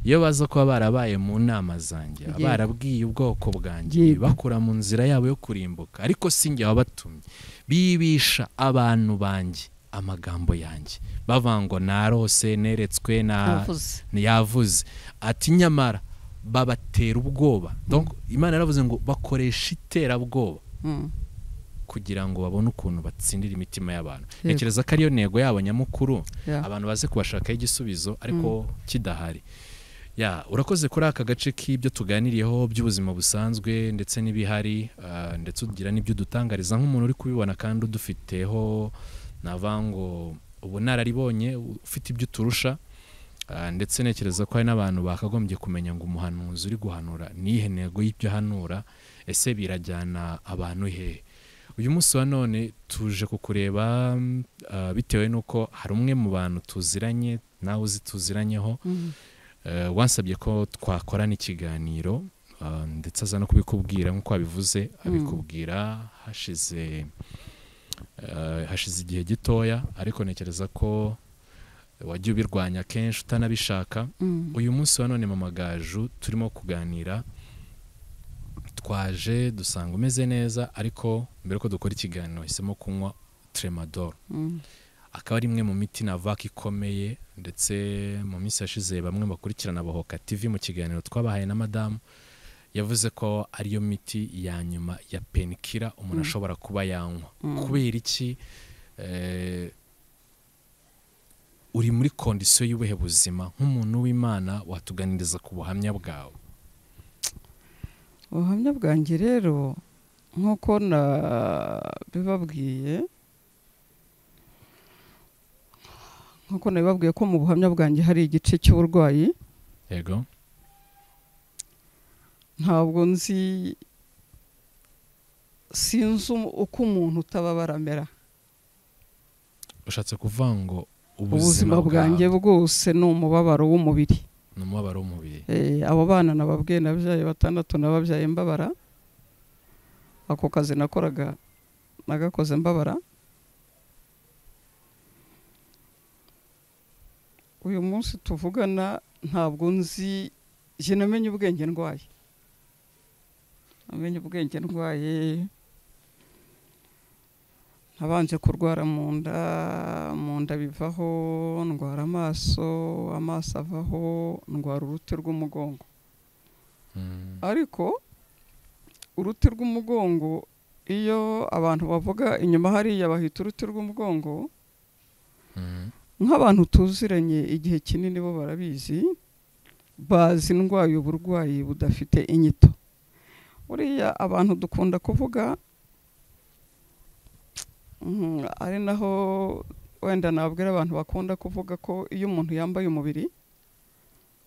iyo baza kuba barabaye mu nama zanjye Yego. barabwiye ubwoko bwanjye Yego. bakura mu nzira yabo yo kurimbuka ariko sinjye wabatumye bibisha abantu banjye amagambo yanjye bavuga ngo narose neretswe na yavuze yavuze ati nyamara babatera ubwoba Donc, imana yaravuze ngo bakoresha iterabwoba Mm. kugira ngo babone ukuntu batsindira imitima y'abantu Yego. ntekereza ko ariyo ntego yabo nyamukuru Yeah. abantu baze kubashakaho igisubizo ariko kidahari ya urakoze kuri aka gace k'ibyo tuganiriyeho by'ubuzima busanzwe ndetse n'ibihari ah, ndetse ugira n'ibyo udutangariza nk'umuntu uri kubibona kandi udufiteho navuga ngo ubunararibonye ufite ibyo uturusha Ah, ndetse ntekereza ko hari n'abantu bakagombye kumenya ngo umuhanuzi uri guhanura niyihe ntego y'ibyo ahanura ese birajyana abantu hehe uyu munsi wa none tuje kukureba mm, ah, bitewe n'uko hari umwe mu bantu tuziranye nawe uzi tuziranyeho Mm. Eh, wansabye ko twakorana ikiganiro ah, ndetse aza no kubikubwira nk'uko wabivuze abikubwira hashize eh, hashize igihe gitoya ariko ntekereza ko wajya ubirwanya kenshi utanabishaka Mm. uyu munsi wa none mu magaju turimo kuganira twaje dusanga umeze neza ariko mbere ko dukora ikiganiro hisemo kunywa tremadol Mm. akaba ari imwe mu miti navaka ikomeye ndetse mu minsi yashize bamwe bakurikirana bahoka tv mu kiganiro twabahaye na madamu yavuze ko ariyo miti ya nyuma ya penikira umuntu Mm. ashobora kuba yanywa Mm. kubera iki eh, uri muri kondisiyo y'ubuhe buzima nk'umuntu w'imana watuganiriza ku buhamya bwawe ubuhamya bwanjye rero nk'uko nabibabwiye nk'uko nabibabwiye ko mu buhamya bwanjye hari igice cy'uburwayi yego ntabwo nzi sinzi um- uko umuntu utababara amera ushatse kuvuga ngo ubuzima bwanjye bwose ni umubabaro w'umubiri ni umubabaro w'umubiri Eh, abo bana nababwiye nabyaye batandatu nababyaye mbabara ako kazi nakoraga nagakoze mbabara uyu munsi tuvugana ntabwo nzi njye namenye ubwenge ndwaye namenye ubwenge ndwaye nabanje kurwara mu nda mu nda bivaho ndwara amaso amaso avaho ndwara uruti rw'umugongo Mm, ariko uruti rw'umugongo iyo abantu bavuga inyuma hariya bahita uruti rw'umugongo mm, nk'abantu tuziranye igihe kinini bo barabizi bazi indwaye uburwayi budafite inyito buriya abantu dukunda kuvuga mm, ari naho wenda nabwira abantu bakunda kuvuga ko iyo umuntu yambaye umubiri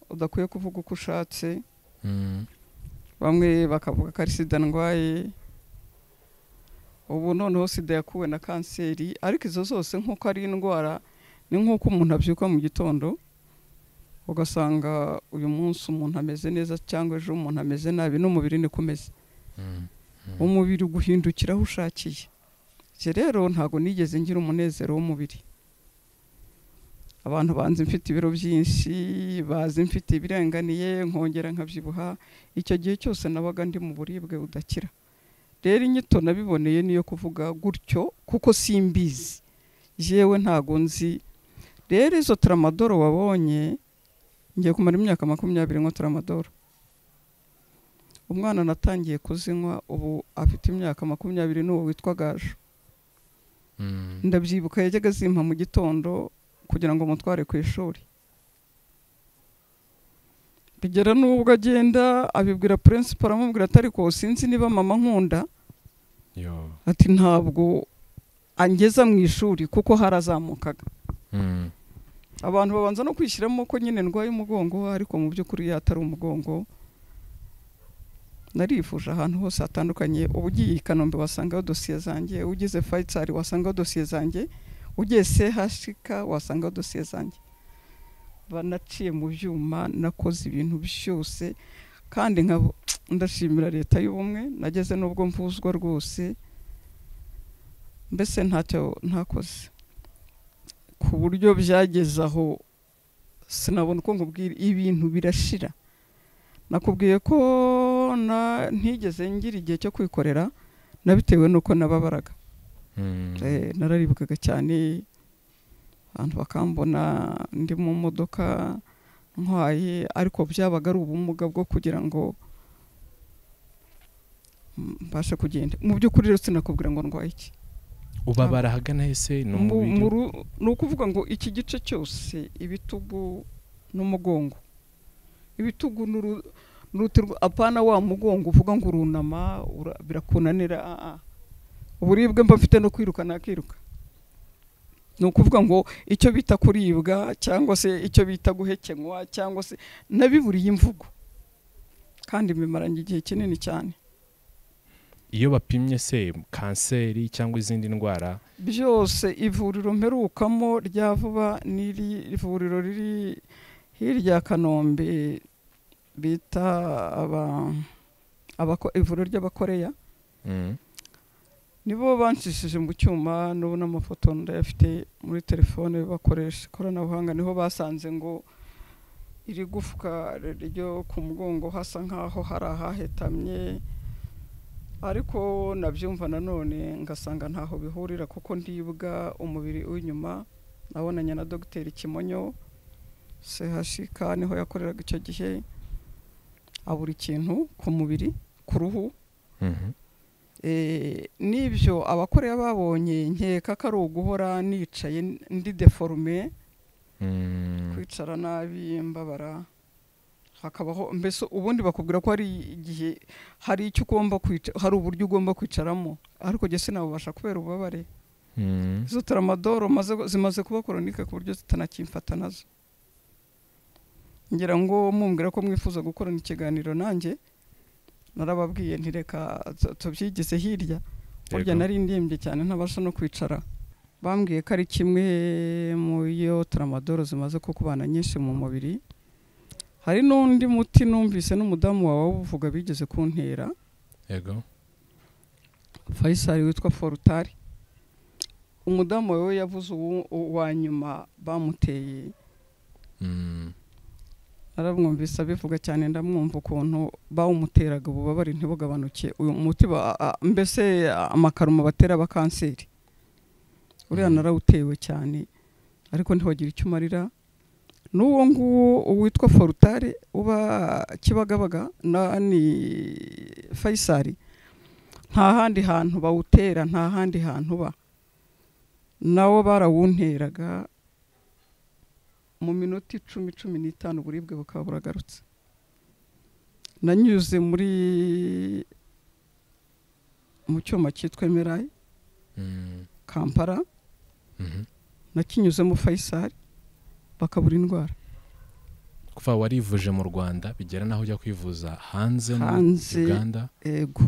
udakwiye kuvuga uko ushatse mm, bamwe bakavuga ko ari sida ndwaye ubu noneho sida yakuwe na kanseri ariko izo zose nk'uko ari indwara ni nk'uko umuntu abyuka mu gitondo ugasanga uyu munsi umuntu ameze neza cyangwa ejo umuntu ameze nabi n'umubiri niko umeze mm, umubiri uguhindukira aho ushakiye Njye rero ntabwo nigeze ngira umunezero w'umubiri abantu banzi mfite ibiro byinshi bazi mfite ibirenganiye nkongera nkabyibuha icyo gihe cyose nabaga ndi mu buribwe budakira rero inyito nabiboneye niyo kuvuga gutyo kuko simbizi yewe ntago nzi rero izo taramadoro wabonye ngiye kumara imyaka makumyabiri nywa taramadoro umwana natangiye kuzinywa ubu afite imyaka makumyabiri n'uwo witwa gaju mm. ndabyibuka yajyaga azimpa mu gitondo kugira ngo mutware ku ishuri bigera n'ubwo agenda abibwira purinsipara aramubwira ati ariko sinzi niba mama nkunda yo ati ntabwo angeza mu ishuri kuko harazamukaga Mm. abantu babanza no kwishyiramo ko nyine ndwaye umugongo ariko mu by'ukuri iyo atari umugongo narifuje ahantu hose hatandukanye uba ugiye i kanombe wasangaho dosiye zanjye ugeze fayisari wasangaho dosiye zanjye ugiye sehashika wasangaho dosiye zanjye banaciye mu byuma nakoze ibintu byose kandi nka ndashimira leta y'ubumwe nageze n'ubwo mvuzwa rwose mbese ntacyo ntakoze ku buryo byageze aho sinabona uko nkubwira ibintu birashira nakubwiye ko ntigeze ngira igihe cyo kwikorera nabitewe n'uko nababaraga Eh, nararibukaga cyane abantu bakambona ndi mu modoka ntwaye ariko byabaga ari ubumuga bwo kugira ngo mbashe kugenda mu by'ukuri rero sinakubwira ngo ndwaye iki ubabara ahagana hese ni Mu- umubiri mu ru- ni ukuvuga ngo iki gice cyose ibitugu n'umugongo ibitugu n'uru- n'uruti rw- apana wa mugongo uvuga ngo urunama ura- birakunanira ah, ah. uburibwe mba mfite no kwiruka nakiruka ni ukuvuga ngo icyo bita kuribwa cyangwa se icyo bita guhekenywa cyangwa se nabiburiye imvugo kandi bimaranye igihe kinini cyane iyo bapimye se kanseri cyangwa izindi ndwara byose ivuriro mperukamo rya vuba n'iri ivuriro riri hirya ya kanombe bita aba- abako- ivuriro ry'abakoreya Mm. nibo banshishije mu cyuma n'ubu n'amafoto ndayafite muri telefone bakoresha ikoranabuhanga niho basanze ngo iri gufwa ryo ku mugongo hasa nk'aho hari ahahetamye ariko nabyumva nanone ngasanga ntaho bihurira kuko ndibwa umubiri w'inyuma nabonanye na dogiteri kimonyo sehashika niho yakoreraga icyo gihe abura ikintu ku mubiri ku ruhu Mhm. Eh, n'ibyo abakoreya babonye nkeka ko ari uguhora nicaye ndi deforume Mm. kwicara nabi mbabara hakabaho mbese ubundi bakubwira ko hari igihe hari icyo ugomba kwica hari uburyo ugomba kwicaramo ariko jye sinabubasha kubera ububabare Mm. izo taramadoro maze zimaze kuba koronike ku buryo zitanakimfata nazo ngira ngo mumbwira ko mwifuza gukorana ikiganiro nanjye narababwiye ntireka tu- tubyigize hirya burya Yego. nari ndembye cyane ntabasha no kwicara bambwiye ko ari kimwe mu yo taramadoro zimaze kukubana nyinshi mu mubiri hari n'undi muti numvise n'umudamu wawe awuvuga bigeze kuntera yego fayisari witwa forutari umudamu wawe yavuze uwo uwa nyuma bamuteye Mm. aramwumvise abivuga cyane ndamwumva ukuntu bawumuteraga ububabare ntibugabanuke uyu muti ba- a- mbese amakaruma batera aba kanseri uriya Mhm. narawutewe cyane ariko ntiwagira icyo umarira n'uwo nguwo witwa forutare uba kibagabaga na ni fayisari nta handi hantu bawutera nta handi hantu uba nawo barawunteraga mu minota icumi cumi n'itanu uburibwe bukaba buragarutse nanyuze muri mu cyuma cyitwa emerayi Mm. kampala Mhm. nakinyuzemo fayisari bakabura indwara kuva warivuje mu rwanda bigera n'aho ujya kwivuza hanze muri hanze uganda ego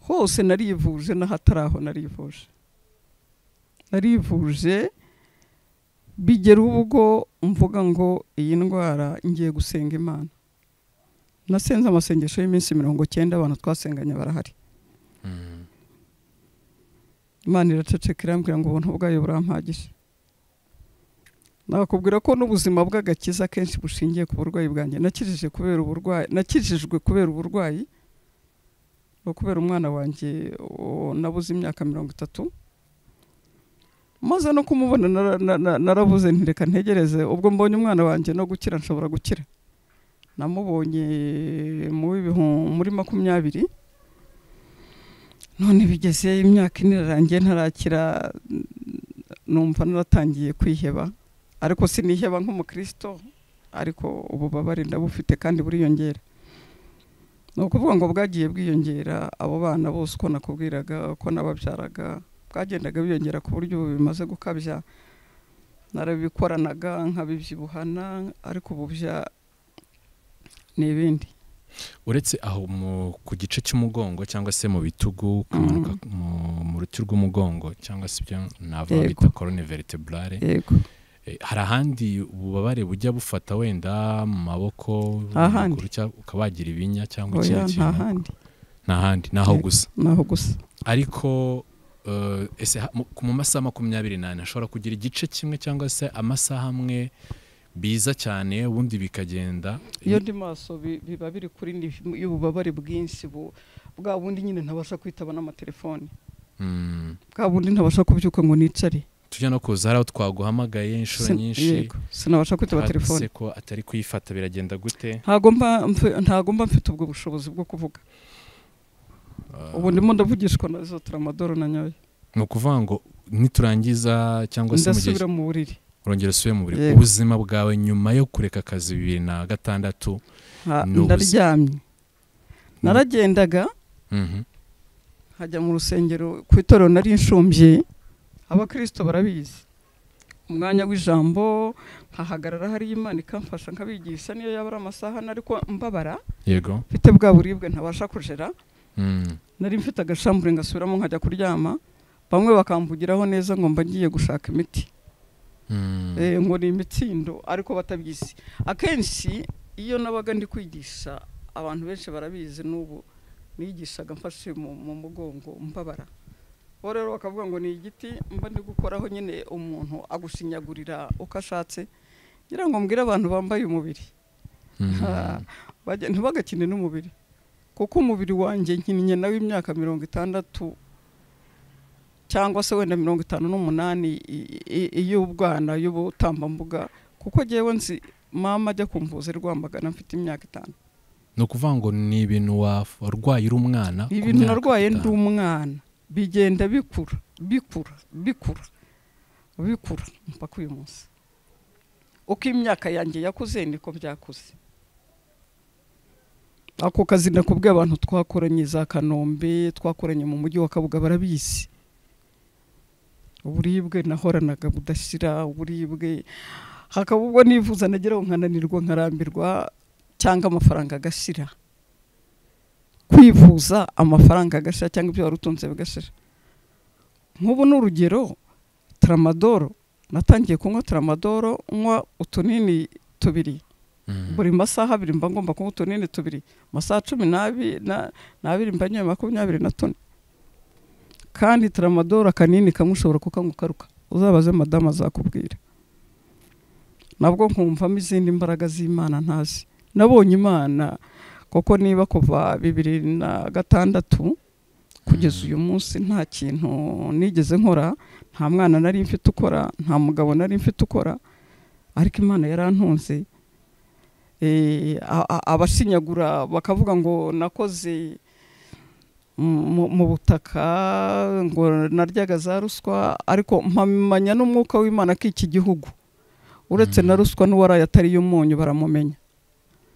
hose narivuje n'ahatari aho narivuje narivuje bigera ubwo mvuga ngo iyi ndwara ngiye gusenga imana nasenze amasengesho y'iminsi mirongo cyenda abantu twasenganye barahari Mm. imana iraceceka irambwira ngo ubuntu bwayo burampagije nakubwira ko n'ubuzima bw'agakiza akenshi bushingiye ku burwayi bwanjye nakijije kubera uburwayi nakijijwe kubera uburwayi no kubera umwana wanjye o- nabuze imyaka mirongo itatu maze no kumubona nara- na- na- narabuze ntireka ntegereze ubwo mbonye umwana wanjye no gukira nshobora gukira namubonye mu w'ibihumbi- muri makumyabiri none bigeze imyaka ine irarangiye ntarakira n- numva naratangiye kwiheba ariko siniheba nk'umukristo ariko ububabare ndabufite kandi buriyongera ni ukuvuga ngo bwagiye bwiyongera abo bana bose uko nakubwiraga uko nababyaraga bwagendaga biyongera ku buryo ubu bimaze gukabya narabikoranaga nkabibyibuhana ariko ubu bya ni ibindi uretse aho mu- ku gice cy'umugongo cyangwa se mu bitugu kumanuka mu- mu ruti rw'umugongo cyangwa se ibyo navuga Yego. bita corone vertebrale yego Eh, hari ahandi ububabare bujya bufata wenda mu maboko Ahandi. amaguru cyangwa ukaba wagira ibinya cyangwa oya ikindi nta kintu handi nta handi ni aho Yego. gusa ni aho gusa ariko eh, ese ha- mu- mu masaha makumyabiri n'ane hashobora kugira igice kimwe cyangwa se amasaha amwe biza cyane ubundi bikagenda iyo ndi maso bi- biba biri kuri ni- y'ububabare bwinshi bu- bwa bundi nyine ntabasha kwitaba n'amatelefone Mm. bwa bundi ntabasha kubyuka ngo nicare tujya no kuza hari aho twaguhamagaye inshuro Sin- nyinshi yego, sinabasha kwitaba hasi telefone ko atari kuyifata biragenda gute ntago mba mfe- ntago mba mfite ubwo bushobozi bwo kuvuga ubu ndimo ndavugishwa na zo tramadoro na nyayo ni ukuvuga ngo niturangiza cyangwa se mu gihe ndasubira mu buriri urongera usubire mu buriri Yego. ubuzima bwawe nyuma yo kureka akazi bibiri na gatandatu Ha- Ni ubuzima. ndaryamye naragendaga Mhm. nkajya mu rusengero ku itorero nari inshumbye abakirisito barabizi umwanya w'ijambo nkahagarara hariyo imana ikamfasha nkabigisha niyo yaba ari amasaha ane ariko mbabara yego mfite bwa buribwe ntabasha kujera Mm. nari mfite agashambure ngasubiramo nkajya kuryama bamwe bakamvugiraho neza ngo mba ngiye gushaka imiti Mm. Eh, ngo ni imitsindo ariko batabizi akenshi iyo nabaga ndi kwigisha abantu benshi barabizi n'ubu nigishaga mfashe mu mu mugongo mbabara bo rero bakavuga ngo ni igiti mba ndi gukoraho nyine umuntu agushinyagurira uko ashatse ngira ngo mbwire abantu bambaye umubiri Mm. Ha, bajya- ntibagakine n'umubiri kuko umubiri wanjye nkinnye nawe imyaka mirongo itandatu cyangwa se wenda mirongo itanu n'umunani i- i- iy'ubwana y'ubutambambuga kuko ngewe nzi mama ajya kumvuza i rwamagana mfite imyaka itanu ni ukuvuga ngo ni ibintu wa- warwaye uri umwana ku ibintu myaka narwaye ndi itanu. umwana bigenda bikura bikura bikura bikura mpaka uyu munsi uko imyaka yanjye yakuze niko byakuze ako kazi nakubwiye abantu twakoranye za kanombe twakoranye mu mujyi wa kabuga barabizi uburibwe nahoranaga budashira uburibwe hakaba ubwo nivuza nageraho nkananirwa nkarambirwa cyangwa amafaranga agashira kwivuza amafaranga agashira cyangwa ibyo wari utunze bigashira nk'ubu ni urugero tramadoro natangiye kunywa tramadoro nywa utunini tubiri Mm. buri masaha abiri mba ngomba kunywa utunini tubiri amasaha cumi n'abi- na- n'abiri mba nyoye makumyabiri na tune kandi tramadoro akanini kamwe ushobora kukanywa ukaruka uzabaze madamu azakubwira nabwo nkumvamo izindi mbaraga z'imana ntazi nabonye imana kuko niba kuva bibiri na gatandatu kugeza uyu munsi nta kintu nigeze nkora nta mwana nari mfite ukora nta mugabo nari mfite ukora ariko imana yarantunze Eh, a- a- abashinyagura bakavuga ngo nakoze mu mu butaka ngo naryaga za ruswa ariko mpamanya n'umwuka w'imana k'iki gihugu uretse na Mm. ruswa n'uwaraye atari umunyu baramumenya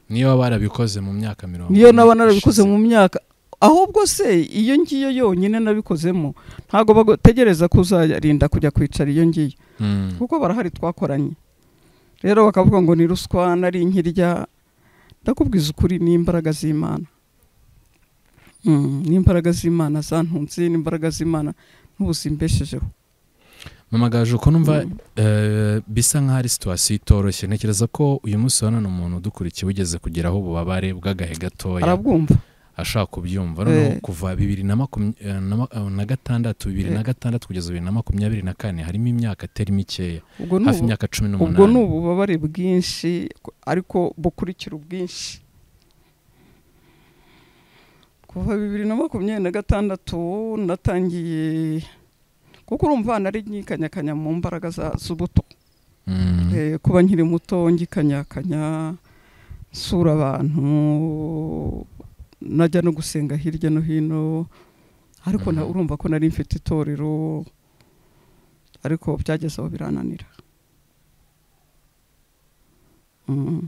niyo barabikoze mu myaka mirongo niyo ine naba narabikoze ishize. mu myaka ahubwo se iyo ngiyo yonyine nabikozemo ntabwo bategereza kuzarinda kujya kwicara iyo ngiyo Mm. kuko barahari twakoranye rero bakavuga ngo ni ruswa nari nkirya ndakubwiza ukuri ni imbaraga z'imana Mm, ni imbaraga z'imana zantunze ni imbaraga z'imana n'ubuzimbeshejeho mama gaje uko numva Mm. eh, bisa nk'aho ari situwasiyo itoroshye ntekereza ko uyu munsi wa none umuntu udukurikiye ugeze kugeraho ububabare bw'agahe gatoya arabwumva ashaka kubyumva noneho Eh. kuva bibiri na makumya- eh, na ma- eh, na gatandatu bibiri na gatandatu kugeza bibiri na makumyabiri na kane harimo imyaka itari mikeya ubwo ni hafi ubu- imyaka cumi ubwo ni n'umunani ububabare bwinshi ariko bukurikira ubwinshi kuva bibiri na makumyabiri na gatandatu natangiye kuko urumva nari nkikanyakanya mu mbaraga za- z'ubuto Mm. Eh, kuba nkiri muto ngikanyakanya nsura abantu najya no gusenga hirya no hino ariko na- Mhm. urumva ko nari mfite itorero ariko byageze aho birananira Mm.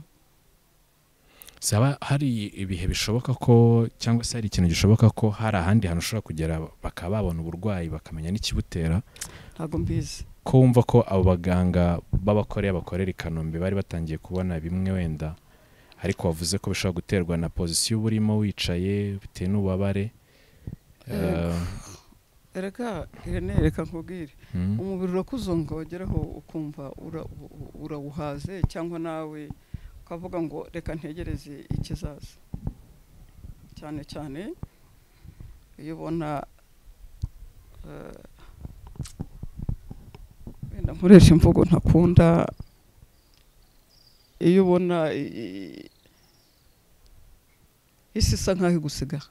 Si haba hari ibihe bishoboka ko cyangwa se hari ikintu gishoboka ko hari ahandi hantu ushobora kugera bakaba babona uburwayi bakamenya n'ikibutera ntabwo mbizi ko wumva ko abo baganga b'abakoreya bakorera i kanombe bari batangiye kubona bimwe wenda ariko wavuze ko bishobora guterwa na pozisiyo uba urimo wicaye bitewe n'ububabare Yego. reka irene reka nkubwire Eh, mm, umubiri urakuzonga wageraho ukumva ura- u- u- urawuhaze cyangwa nawe ukavuga ngo reka ntegereze ikizaza cyane cyane iyo ubona eh, nkoresha imvugo ntakunda iyo ubona i- isi isa nk'aho igusigaye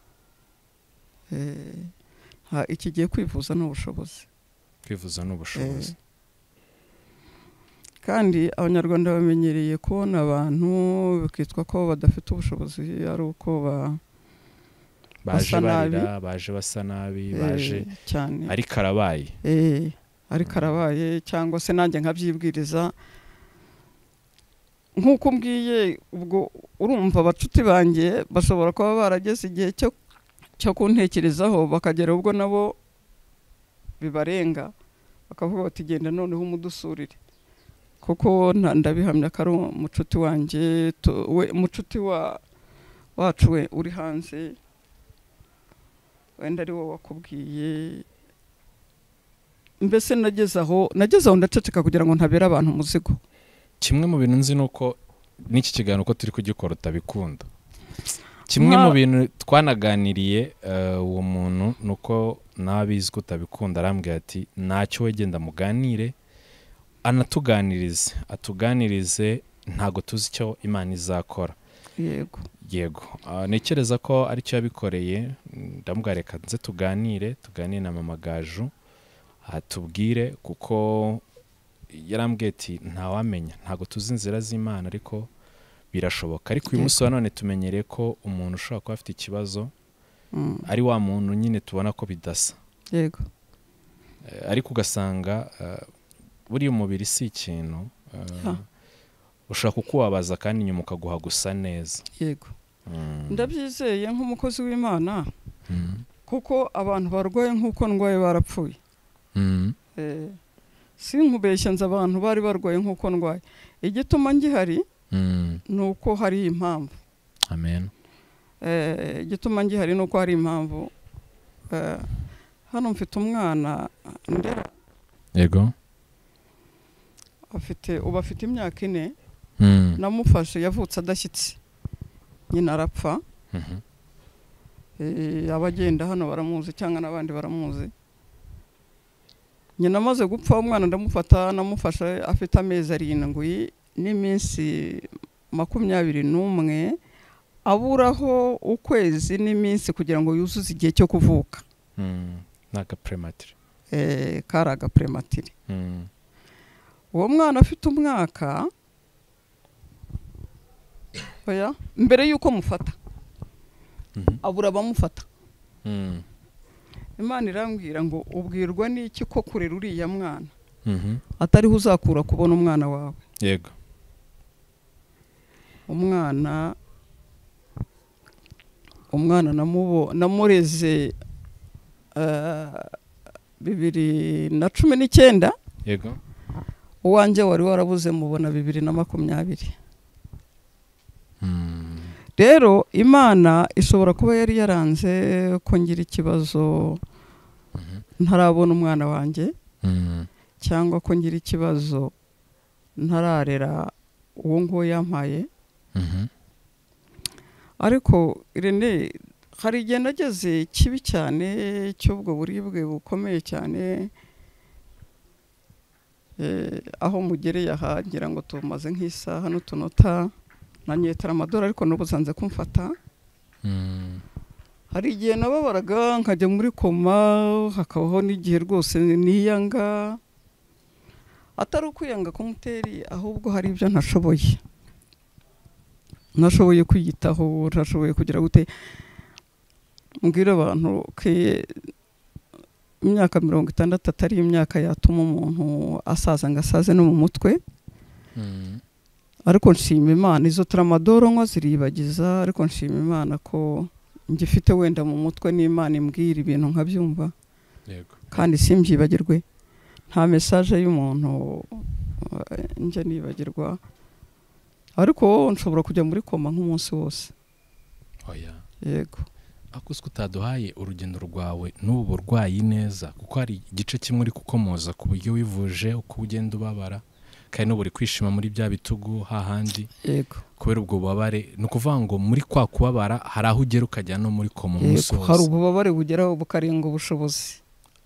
Eh, ha- ikigiye kwivuza ni ubushobozi kwivuza ni ubushobozi kandi abanyarwanda bamenyereye kubona abantu bikitwa ko badafite ubushobozi ari uko ba baje basa nabi. barira baje basa nabi eh, baje cyane ariko arabaye Eh, ariko arabaye cyangwa se nanjye nkabyibwiriza nk'uko umbwiye ubwo urumva abacuti banjye bashobora kuba barageze igihe cyo cyo kuntekerezaho bakagera ubwo nabo bibarenga bakavuga bati genda noneho umudusurire kuko nta- ndabihamya ko ari umucuti wanjye tu- we umucuti wa wacu we uri hanze wenda ari wo wakubwiye mbese nageze aho nageze aho ndaceceka kugira ngo ntabera abantu umuzigo kimwe mu bintu nzi ni uko n'iki kiganiro uko turi kugikora utabikunda kimwe mu Nka- bintu twanaganiriye eh, uwo muntu ni uko n'abizi ko utabikunda arambwira ati ntacyo wegenda muganire anatuganirize atuganirize ntago tuzi icyo imana izakora yego yego ah, ntekereza ko aricyo yabikoreye ndamubwira reka nze tuganire tuganire na mama gaju atubwire kuko yarambwiye ati ntawamenya ntabwo tuzi inzira z'imana ariko birashoboka ariko uyu munsi wa none tumenyereye ko umuntu ushobora kuba afite ikibazo Mm, ari wa muntu nyine tubona ko bidasa yego Eh, ariko ugasanga eh, buriya umubiri si ikintu eh, Ha. ushobora kukubabaza kandi nyuma ukaguha gusa neza yego Mm. ndabyizeye nk'umukozi w'imana Mm. kuko abantu barwaye nk'uko ndwaye barapfuye Mm. Eh, si nkubeshya nzi abantu bari barwaye nk'uko ndwaye igituma ngihari Mm. ni uko hari impamvu amen Eh, igituma ngihari ni uko hari impamvu Eh, hano mfite umwana ndera yego afite ubu afite imyaka ine Mm. namufashe yavutse adashyitse nyina arapfa Mhm. Eh, abagenda hano baramuzi cyangwa n'abandi baramuzi nyina amaze gupfa umwana ndamufata namufashe afite amezi arindwi n'iminsi makumyabiri n'umwe aburaho ukwezi n'iminsi kugira ngo yuzuze igihe cyo kuvuka Mm. ni agaprematire Eh, kari agapurematire Mm. uwo mwana afite umwaka oya mbere y'uko mufata Mhm. abura abamufata Mm. imana irambwira ngo ubwirwa n'iki ko kurera uriya mwana Mhm. atariho uzakura kubona umwana wawe yego umwana umwana namubo namureze eh, bibiri na cumi n'icyenda yego uwanjye wari warabuze mubona bibiri na makumyabiri Mm. rero imana ishobora kuba yari yaranze ko ngira ikibazo ntarabona umwana wanjye Mm. cyangwa ko ngira ikibazo ntararera uwo nguwo yampaye Mhm. ariko rene hari igihe nageze kibi cyane cy'ubwo buribwe bukomeye cyane eh, aho mugereye aha ngira ngo tumaze nk'isaha n'utunota nanyetera amadorari ariko n'ubuzanze kumfata Mm. hari igihe nababaraga nkajya muri koma hakabaho n'igihe rwose niyanga atari ukwiyanga kumuteri ahubwo hari ibyo ntashoboye ntashoboye kwiyitaho ntashoboye kugira gute mbwira abantu ko imyaka mirongo itandatu atari imyaka yatuma umuntu asaza ngo asaze no mu mutwe Mm. ariko nshima imana izo taramadoro nkwa ziribagiza ariko nshima imana ko ngifite wenda mu mutwe n'imana imbwira ibintu nkabyumva yego kandi simbyibagirwe nta mesaje y'umuntu eh, njya nibagirwa ariko nshobora kujya muri koma nk'umunsi wose oya yego ariko uzi ko utaduhaye urugendo rwawe n'ubu burwayi neza kuko hari igice kimwe uri kukomoza ku buryo wivuje uko ugenda ubabara kandi n'ubu uri kwishima muri bya bitugu hahandi yego kubera ubwo bubabare ni ukuvuga ngo muri kwa kubabara hari aho ugera ukajya no muri koma umunsi yego hari wose ububabare bugeraho bukarenga ubushobozi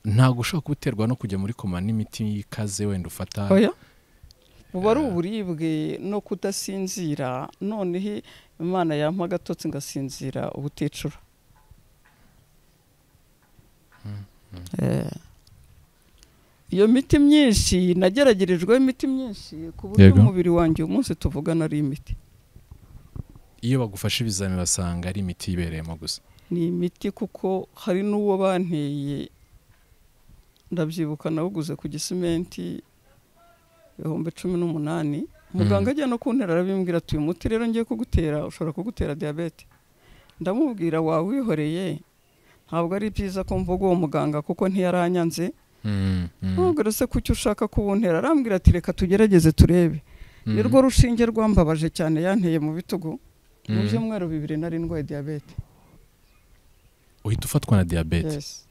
ntabwo ushobora guterwa no kujya muri koma n'imiti ikaze wenda ufata oya buba ari uburibwe no kudasinzira noneho imana yampa agatotsi ngasinzira ubuticura Eh. iyo miti myinshi nageragerejweho imiti myinshi ku buryo Yego. umubiri wanjye uyu munsi tuvugana ari imiti iyo bagufashe ibizamini basanga ari imiti ibereyemo gusa ni imiti kuko hari n'uwo banteye ndabyibuka nawuguze ku gisimenti ibihumbi cumi n'umunani muganga ajya no kuntera arabimbwira ati uyu muti rero ngiye kugutera ushobora kugutera diyabete ndamubwira wawihoreye ntabwo ari byiza ko mvuga uwo muganga kuko ntiyaranyanze Mm, mm, ntubwire se kuki ushaka kuwuntera arambwira ati reka tugerageze turebe mm, nirwo rushinge rwambabaje cyane yanteye mu bitugu mu mm. byumweru bibiri nari ndwaye diyabete uhita ufatwa na diyabete Yes.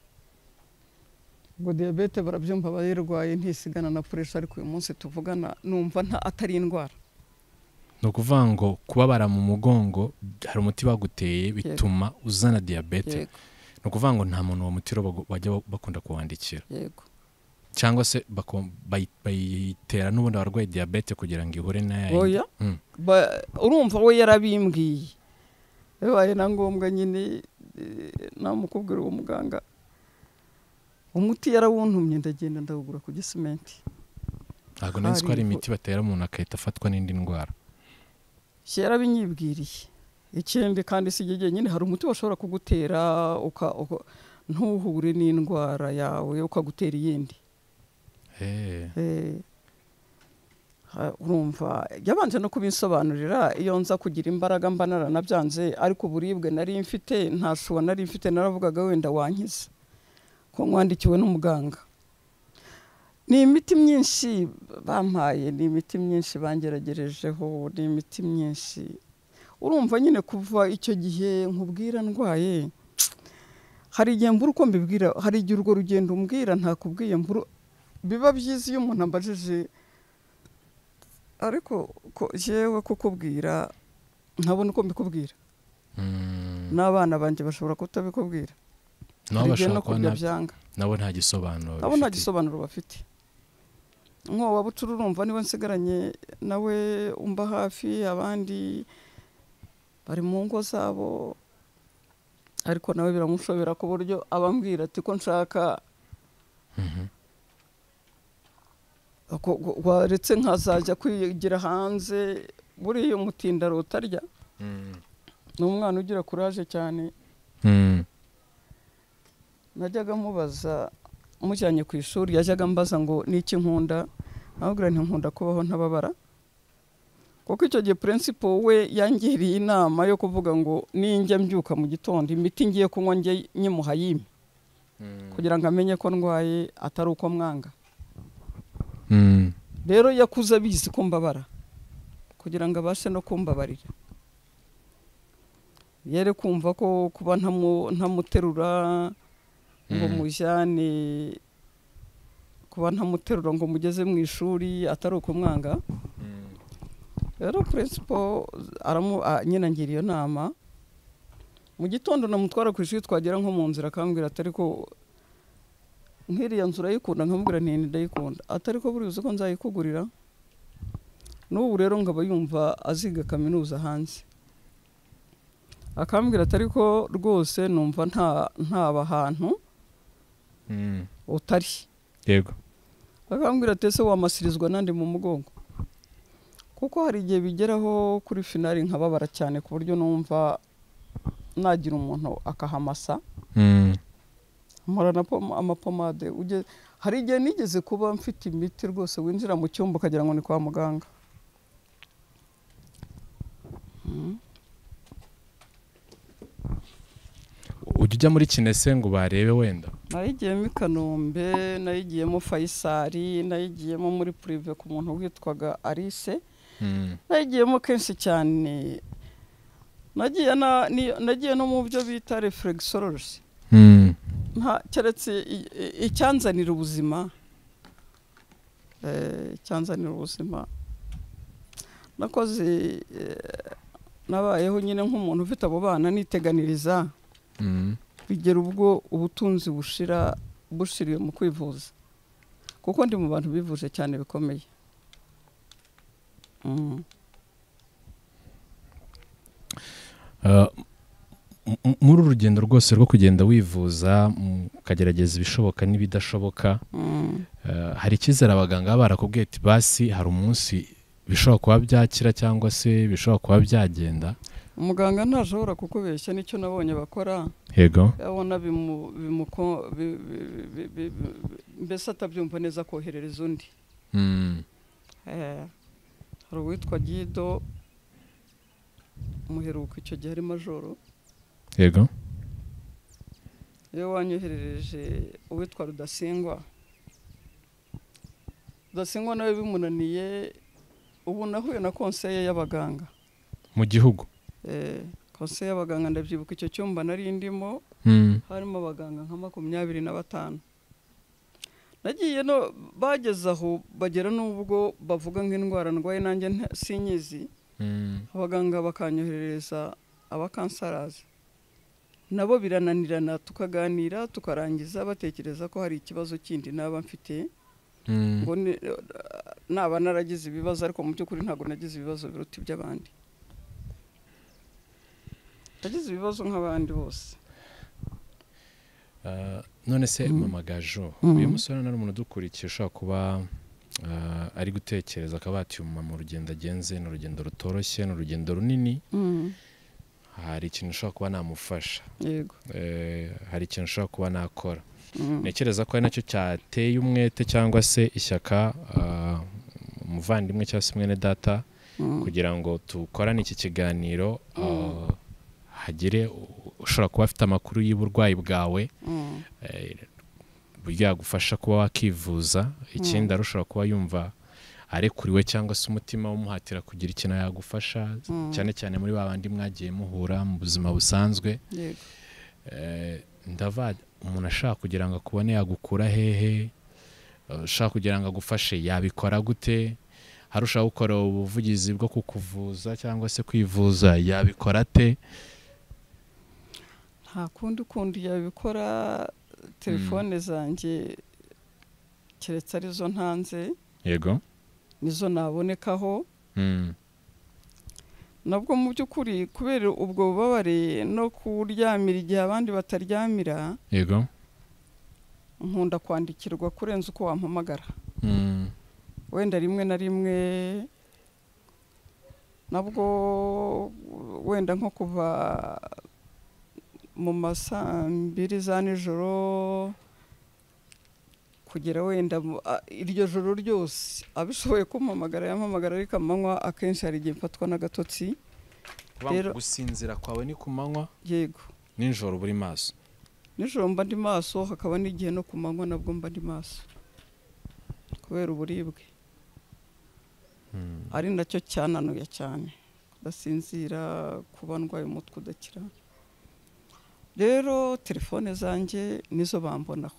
ubwo diyabete barabyumva abayirwaye ntisigana na puresha ariko uyu munsi tuvugana numva nta atari indwara ni ukuvuga ngo kubabara mu mugongo hari umuti baguteye bituma uzana diyabete yego ni ukuvuga ngo nta muntu uwo muti rero bagu- bajya bakunda kuwandikira yego cyangwa se bako- bayi- bayitera n'ubundi abarwaye diyabete kugira ngo ihure n'aya yindi. oya Mm. Ba- urumva we yarabimbwiye bibaye na ngombwa nyine eh, namukubwira uwo muganga umuti yarawuntumye ndagenda ndawugura ku gisimenti ntabwo nari nzi ko hari Hari- imiti batera umuntu agahita afatwa n'indi ndwara si yarabinyibwiriye ikindi kandi si igihe nyine hari umuti bashobora kugutera uka- uka- ntuhure n'indwara yawe ukagutera iyindi Eh, Eh, ha- urumva yabanje no kubinsobanurira iyo nza kugira imbaraga mba naranabyanze ariko uburibwe nari mfite nta shuwa nari mfite naravugaga wenda wankiza ko mwandikiwe n'umuganga ni imiti myinshi bampaye ni imiti myinshi bangeragerejeho ni imiti myinshi urumva nyine kuva icyo gihe nkubwira ndwaye hari igihe mbura uko mbibwira hari igihe urwo rugendo umbwira ntakubwiye mbura biba byiza iyo umuntu ambajije ariko ko yewe kukubwira ntabona uko mbikubwira mm. n'abana banjye bashobora kutabikubwira nabo hari igihe bashobora no kuba kurya na- byanga nabo nta gisobanuro nabo nta bifite. gisobanuro bafite nkowa bucura urumva niwe nsigaranye nawe umba hafi abandi bari mu ngo zabo ariko nawe biramushobera ku buryo abambwira ati ko nshaka Mhm. ko- ko- waretse nkazajya kwigira hanze buriya umutindaro utarya Mm. ni umwana ugira kuraje cyane Mm. najyaga mubaza mujyanye ku ishuri yajyaga ambaza ngo ni iki nkunda nkababwira nti nkunda kubaho ntababara kuko icyo gihe purensipo we yangiriye inama yo kuvuga ngo ninjya mbyuka mu gitondo imiti ngiye kunywa njye nyimuha yime Mm. kugira ngo amenye ko ndwaye atari uko mwanga Mm. rero yakuze abizi ko mbabara kugira ngo abashe no kumbabarira yere kumva ko kuba ntamu- ntamuterura ngo Mm. mujyane kuba ntamuterura ngo mugeze mu ishuri atari ukumwanga rero purensipo aramu a- nyine angira iyo nama mu gitondo namutwara ku ishuri twagera nko mu nzira akambwira atari ko nk'iriya nzu urayikunda nkamubwira nti ndayikunda atari ko buriya uzi ko nzayikugurira n'ubu rero ngaba yumva aziga kaminuza hanze akambwira atari ko rwose numva nta ntaba ahantu Mm. utari yego bakambwira ati ese wamasirizwa nandi mu mugongo kuko hari igihe bigeraho kuri finali nkababara cyane ku buryo numva nagira umuntu akahamasa Mm. mpora na pom- amapomade uge- hari igihe nigeze kuba mfite imiti rwose winjira mu cyumba ukagira ngo ni kwa muganga Mm. ujya ujya muri kinese ngo barebe wenda nayigiyemo i kanombe nayigiyemo fayisari nayigiyemo muri purive ku muntu witwaga arise Mm. nagiyemo kenshi cyane nagiye na- ni- nagiye no mu byo bita reflexology Mm. nta keretse i- i- icyanzanira ubuzima eh, icyanzanira ubuzima nakoze eh, nabayeho nyine nk'umuntu ufite abo bana niteganiriza Mm. bigera ubwo ubutunzi bushira bushiriwe mu kwivuza kuko ndi mu bantu bivuje cyane bikomeye Mm. Uh, m- muri uru rugendo rwose rwo kugenda wivuza mm, ukagerageza ibishoboka n'ibidashoboka Mm. Uh, hari icyizere abaganga baba barakubwiye ati basi hari umunsi bishobora kuba byakira cyangwa se bishobora kuba byagenda umuganga ntashobora kukubeshya nicyo nabonye bakora yego abona bimu- bimuko- bi- bi- bi- bi- bi- mbese atabyumva neza koherereza undi Mm. Eh, hari uwitwa gido muheruka icyo gihe ari majoro yego iyo wanyoherereje uwitwa rudasingwa rudasingwa nawe bimunaniye ubu nahuye na konseye y'abaganga mu gihugu Eh, konseye y'abaganga ndabyibuka icyo cyumba nari ndimo Mm. harimo abaganga nka makumyabiri na batanu nagiye no bageze aho bagera n'ubwo bavuga nk'indwara ndwaye nanjye nta- sinyizi Mm. abaganga bakanyoherereza abakansarazi nabo birananirana tukaganira tukarangiza batekereza ko hari ikibazo kindi naba mfite Mm. ngo ni- naba naragize ibibazo ariko mu by'ukuri ntabwo nagize ibibazo biruta iby'abandi nagize ibibazo nk'abandi bose Uh, none se Mm. mama gaju Mm. uyu musore nari umuntu udukurikiye ushobora kuba uh, ari gutekereza akaba ati uyu mumama urugendo agenze ni urugendo rutoroshye ni urugendo runini hari ikintu ushobora kuba namufasha yego Eh, hari ikintu ushobora kuba nakora Mm. ntekereza ko ari nacyo cyateye umwete cyangwa se ishyaka uh, umuvandimwe cyangwa se mwene data Mm. kugira ngo dukorane iki kiganiro uh, hagire u- ushobora kuba afite amakuru y'uburwayi bwawe Mm. eh, uburyo yagufasha kuba wakivuza ikindi ari ushobora kuba yumva arekuriwe cyangwa se umutima umuhatira kugira ikintu yagufasha Mm. cyane cyane muri ba bandi mwagiye muhura mu buzima busanzwe yego Eh, ndava umuntu ashaka kugira ngo akubone yagukura hehe Eh, ushaka kugira ngo agufashe yabikora gute hari ushaka gukora ubuvugizi bwo kukuvuza cyangwa se kwivuza yabikora ate nta kundi kundi yabikora telefone zanjye keretse arizo ntanze yego nizo nabonekaho Mm, nabwo mu by'ukuri kubera ubwo bubabare no kuryamira igihe abandi bataryamira yego nkunda kwandikirwa kurenza uko wampamagara Mm, wenda rimwe na rimwe nabwo wenda nko kuva mu ma saa mbiri za nijoro kugera wenda mu- a- iryo joro ryose abishoboye kumpamagara yampamagara ariko amanywa akenshi hari igihe mfatwa n'agatotsi kuba Rero- gusinzira kwawe ni ku manywa yego nijoro buri maso nijoro mba ndi maso hakaba n'igihe no ku manywa nabwo mba ndi maso kubera uburibwe ari nacyo cyanuye cyane kudasinzira kuba ndwaye umutwe udakira rero telefone zanjye nizo bambonaho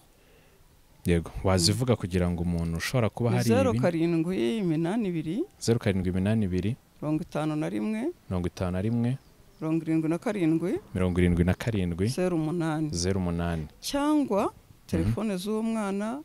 yego wazivuga kugira ngo umuntu ushobora kuba ni hari zeru ibi- karindwi iminani ibiri zeru karindwi iminani ibiri mirongo itanu na rimwe mirongo itanu na rimwe mirongo irindwi na karindwi mirongo irindwi na karindwi zeru umunani zeru umunani cyangwa telefone z'uwo mwana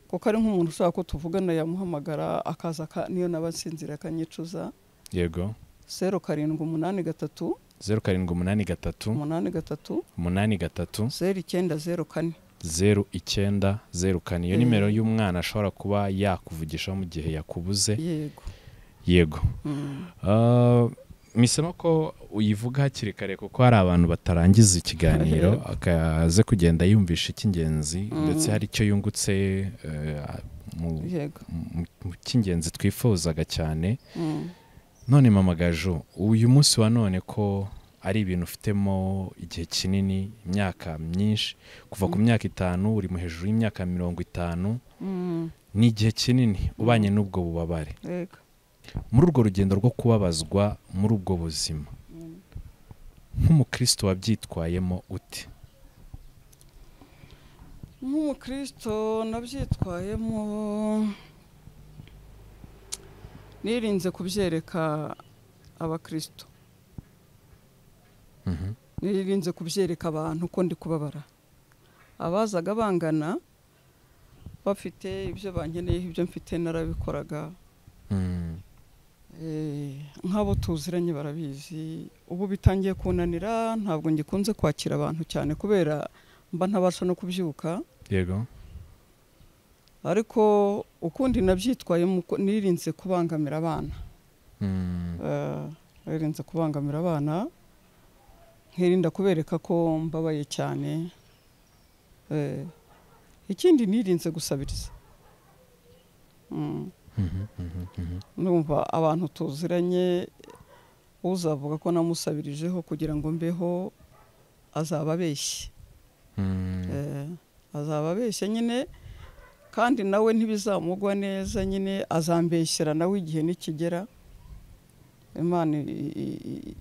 kuko ari nk'umuntu ushaka ko tuvugana yamuhamagara akaza aka- niyo naba nsinzira akanyicuza yego zeru karindwi umunani gatatu zeru karindwi umunani gatatu umunani gatatu umunani gatatu zeru icyenda zeru kane zeru icyenda zeru kane iyo Mm. nimero y'umwana ashobora kuba yakuvugishaho mu gihe yakubuze yego yego Mm. Ah, misemo ko uyivuga hakiri kare kuko hari abantu batarangiza ikiganiro akaze kugenda yumvisha icy'ingenzi Mm. ndetse hari icyo yungutse eh, mu- yego mu- mu cy'ingenzi twifuzaga cyane Mm. none mama gaju uyu munsi wa none ko ari ibintu ufitemo igihe kinini imyaka myinshi kuva ku myaka itanu uri mu hejuru y'imyaka mirongo itanu Mm. ni igihe kinini ubanye n'ubwo bubabare yego muri urwo rugendo rwo kubabazwa muri ubwo buzima Mm. nk'umukristo wabyitwayemo ute nk'umukristo nabyitwayemo nirinze kubyereka abakristo Mhm. nirinze kubyereka abantu ko ndi kubabara abazaga bangana bafite ibyo bankeneye ibyo mfite narabikoraga Mm. Eh, nk'abo tuziranye barabizi ubu bitangiye kunanira ntabwo ngikunze kwakira abantu cyane kubera mba ntabasha no kubyuka yego ariko ukundi nabyitwayemo uko- nirinze kubangamira abana Mm. Eh, nirinze kubangamira abana nkirinda kubereka ko mbabaye cyane Eh, ikindi nirinze gusabiriza Mm. Mhm, mhm, mhm. numva abantu tuziranye uzavuga ko namusabirijeho kugira ngo mbeho azaba abeshye Mm. Eh, azaba abeshye nyine kandi nawe ntibizamugwa neza nyine azambeshyera nawe igihe nikigera imana i- i- i-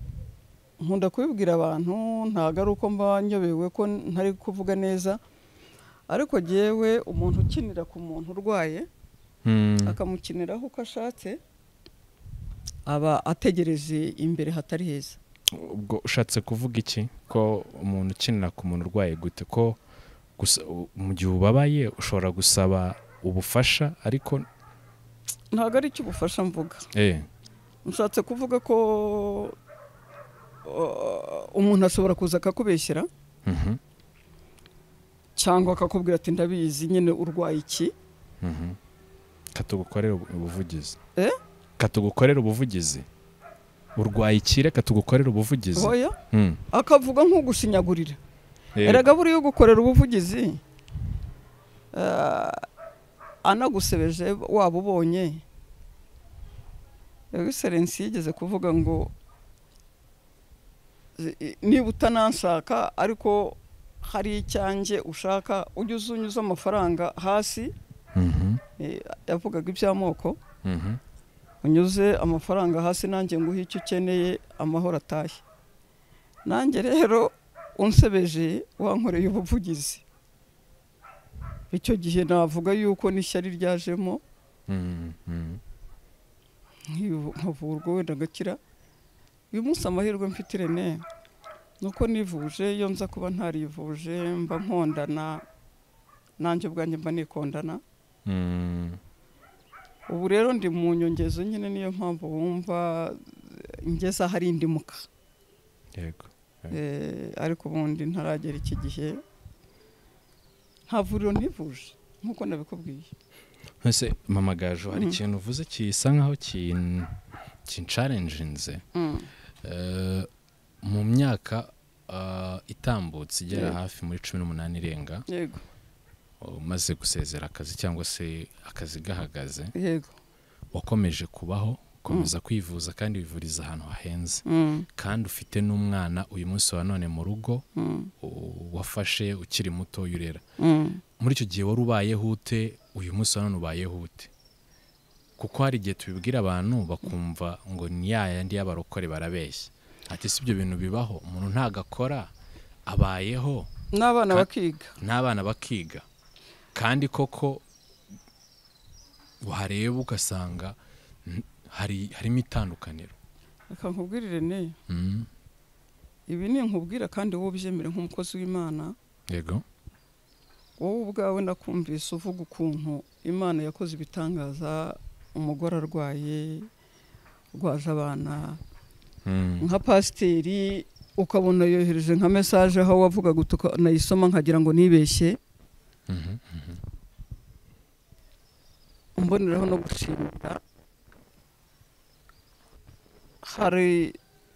nkunda kubibwira abantu ntabwo ari uko mba nyobewe ko ntari kuvuga neza ariko jyewe umuntu ukinira ku muntu urwaye Mm. akamukiniraho uko ashatse aba ategereje imbere hatari heza ubwo ushatse kuvuga iki ko umuntu ukinira ku muntu urwaye gute ko gusa u- mu gihe ubabaye ushobora gusaba ubufasha ariko ntabwo ari icyo ubufasha mvuga eh nshatse kuvuga ko uh, umuntu ashobora kuza akakubeshyera mhm, cyangwa akakubwira ati ndabizi nyine urwaye iki mhm. katugukorere ubu- ubuvugizi Eh? katugukorere ubuvugizi urwaye iki reka tugukorere ubuvugizi oya Mm, akavuga nk'ugushinyagurira yego. erega buriya ugukorera ubuvugizi eh, anagusebeje waba ubonye egiserensi yigeze kuvuga ngo zi- i- niba utananshaka ariko hari icyanjye ushaka ujye uzunyiza amafaranga hasi Mhm, eh, yavugaga iby'amoko mhm. unyuze amafaranga hasi nanjye nguhe icyo ukeneye amahoro atashye nanjye rero unsebeje wankoreye ubuvugizi icyo gihe navuga yuko n'ishyari ryajemo Mm, mm. nkibu- nkavurwa wenda agakira uyu munsi amahirwe mfite irene ni uko nivuje iyo nza kuba ntarivuje mba nkondana nanjye ubwanjye mba nikondana Mm, ubu rero ndi mu nyongezo nyine niyo mpamvu wumva ngeze ahari indimuka yego Eh, ariko ubundi ntaragera iki gihe nta vuriro ntivuje nk'uko nabikubwiye ese mama gaju hari Mhm. ikintu uvuze gisa nkaho kin- kincarenjinze Eh, mu myaka ah, itambutse igera Yego. hafi muri cumi n'umunani irenga yego umaze gusezera akazi cyangwa se akazi gahagaze yego wakomeje kubaho ukomeza kwivuza kandi wivuriza ahantu hahenze Mm, kandi ufite n'umwana uyu munsi wa none mu rugo mm, u- wafashe ukiri muto urera mm. muri icyo gihe wari ubayeho ute uyu munsi wa none ubayeho ute kuko hari igihe tubibwira abantu bakumva ngo ni ya yandi y'abarokore barabeshya ati si ibyo bintu bibaho umuntu ntagakora abayeho n'abana Ka- bakiga n'abana bakiga kandi koko wareba ugasanga mm, hari harimo itandukaniro reka nkubwirire ne Mm, ibi ni nkubwira kandi wowe ubyemere nk'umukozi w'imana yego wowe ubwawe nakumvise uvuga ukuntu imana yakoze ibitangaza umugore arwaye rwaje abana Mm, nka pasiteri ukabona yohereje nka mesaje aho wavugaga ukanayisoma nkagira ngo nibeshye mhm, mboneraho no gushimira hari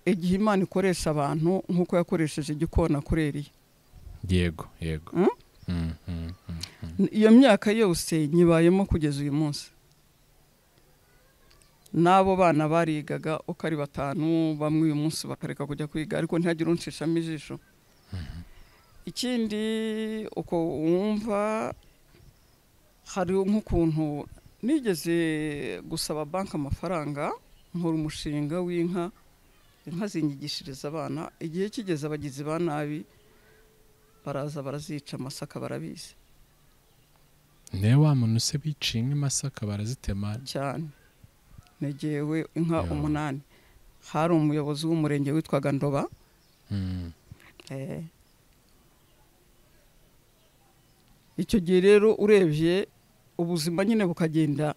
igihe imana ikoresha abantu nk'uko yakoresheje igikona kuri Eliya. yego yego Mm? Mm, mm, mm. iyo myaka yose nyibayemo kugeza uyu munsi n'abo bana barigaga uko ari batanu bamwe uyu munsi bakareka kujya kwiga ariko ntihagire unshishamo ijisho ikindi uko wumva hari nk'ukuntu nigeze gusaba banki amafaranga nkora umushinga w'inka inka zinyigishiriza abana igihe kigeze abagizi ba nabi baraza barazica amasaka barabizi niwe wa muntu se biciye inka imasaka barazitema cyane negewe inka Yo. umunani hari umuyobozi w'umurenge witwaga ndoba Mm, eh, icyo gihe rero urebye ubuzima nyine bukagenda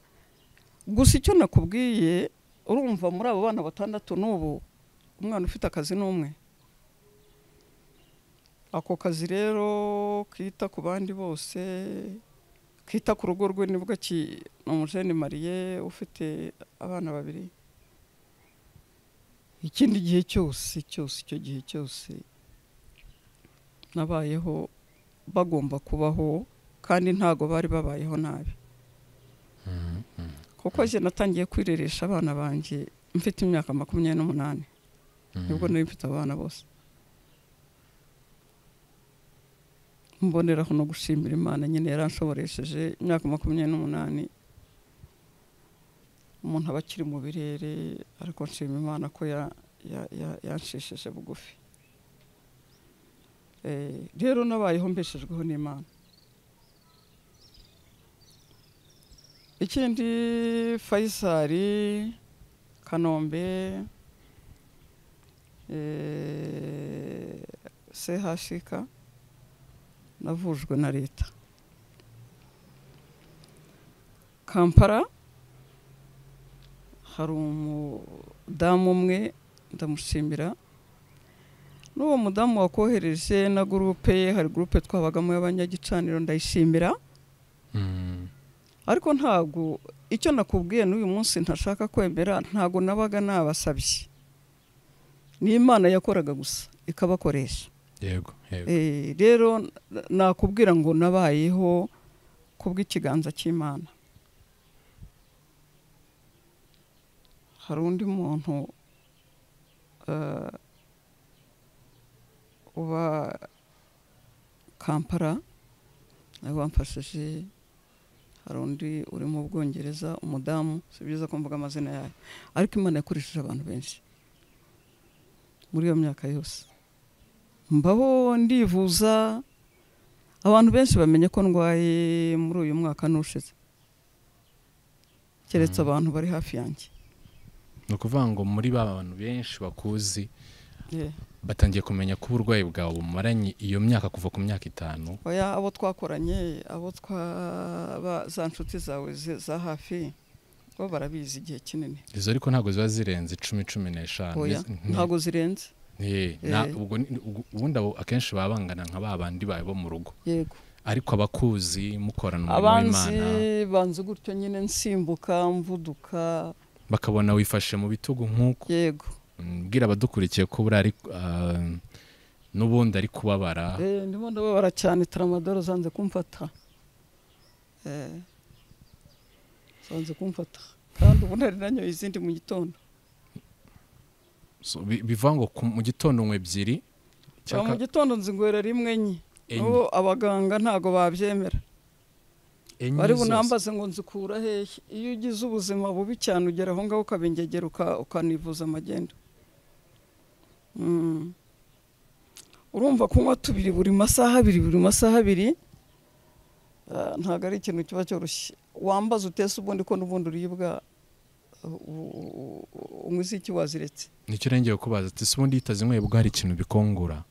gusa icyo nakubwiye urumva muri abo bana batandatu n'ubu umwana ufite akazi ni umwe ako kazi rero kita ku bandi bose kita ku rugo rwe nibwo ni umujene mariye ufite abana babiri ikindi gihe cyose cyose icyo gihe cyose nabayeho bagomba kubaho kandi ntago bari babayeho nabi kuko njye natangiye kwireresha abana banjye mfite imyaka makumyabiri n'umunani nibwo nari mfite abana bose mboneraho no gushimira imana nyine yaranshoboresheje imyaka makumyabiri n'umunani umuntu aba akiri mu birere ariko nshima imana ko yanshishije bugufi rero nabayeho mbeshejweho n'imana ikindi fayisari kanombe sehashika navujwe na leta kampara hari umudamu umwe ndamushimira n'uwo mudamu wakohereje na gurupe ye hari gurupe twabagamo y'abanyagicaniro ndayishimira ariko ntabwo icyo nakubwiye n'uyu munsi ntashaka kwemera ntabwo nabaga nabasabye ni imana yakoraga gusa ikabakoresha yego yego rero nakubwira ngo nabayeho kubw'ikiganza cy'imana hari undi muntu uba kampara nawe wamfashije hari undi uri mu bwongereza umudamu si byiza ko mvuga amazina yayo ariko imana yakoresheje abantu benshi muri iyo myaka yose mbaho ndivuza abantu benshi bamenye ko ndwaye muri uyu mwaka n'ushize keretse abantu bari hafi yanjye ni ukuvuga ngo muri ba bantu benshi bakuzi batangiye kumenya ko uburwayi bwawe bumaranye iyo myaka kuva ku myaka itanu oya abo twakoranye abo twaba za nshuti zawe za hafi bo barabizi igihe kinini izo ariko ntabwo ziba zirenze icumi cumi n'eshanu oya ntabwo zirenze ubundi akenshi baba bangana nka ba bandi bawe bo mu rugo yego ariko abakuzi mukorana umurimo abanzi w'imana banzi gutyo nyine nsimbuka mvuduka bakabona wifashe mu bitugu nk'uko yego mbwira abadukurikiye ko buriya ari ah, n'ubundi ari kubabara Eh, ndimo ndababara cyane taramadoro zanze kumfata Eh, zanze kumfata kandi ubu nari nanyoye izindi mu gitondo So, bi- bivuga ngo ku- mu gitondo nywe ebyiri Ba mu cyangwa gitondo nzingwera rimwe enye enye n'ubu abaganga ntago babyemera enye bari zose. bunambaze ngo nzikura hehe iyo ugize ubuzima bubi cyane ugera aho ngaho ukabengegera uka- ukanivuza amagenda Mm. urumva kunywa tubiri buri masaha abiri buri masaha abiri ah, ntabwo ari ikintu kiba cyoroshye wambaza utese ubundi ko n'ubundi uribwa uh, u- u- u- unywa iziki waziretse nicyo urengeye kubaza ati si ubundi yitazinyweye bwo hari ikintu bikongora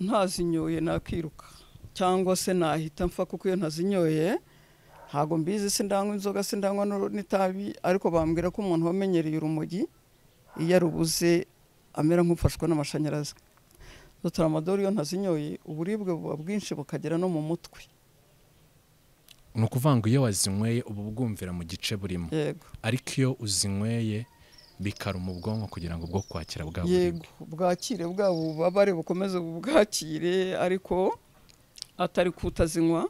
ntazinyoye nakiruka cyangwa se nahita mfa kuko iyo ntazinyoye ntabwo mbizi sindanywa inzoga sindanywa n'uru- n'itabi ariko bambwira ko umuntu wamenyereye urumogi iyo arubuze amera nk'ufashwe n'amashanyarazi dutaramadori iyo ntazinyoye uburibwe buba bwinshi bukagera no mu mutwe ni ukuvuga ngo iyo wazinyweye uba ubwumvira mu gice burimo yego ariko iyo uzinyweye bikaruma ubwonko kugira ngo ubwo kwakira bwa buribwe yego bwakire bwaba ububabare bukomeze bubwakire ariko atari kutazinywa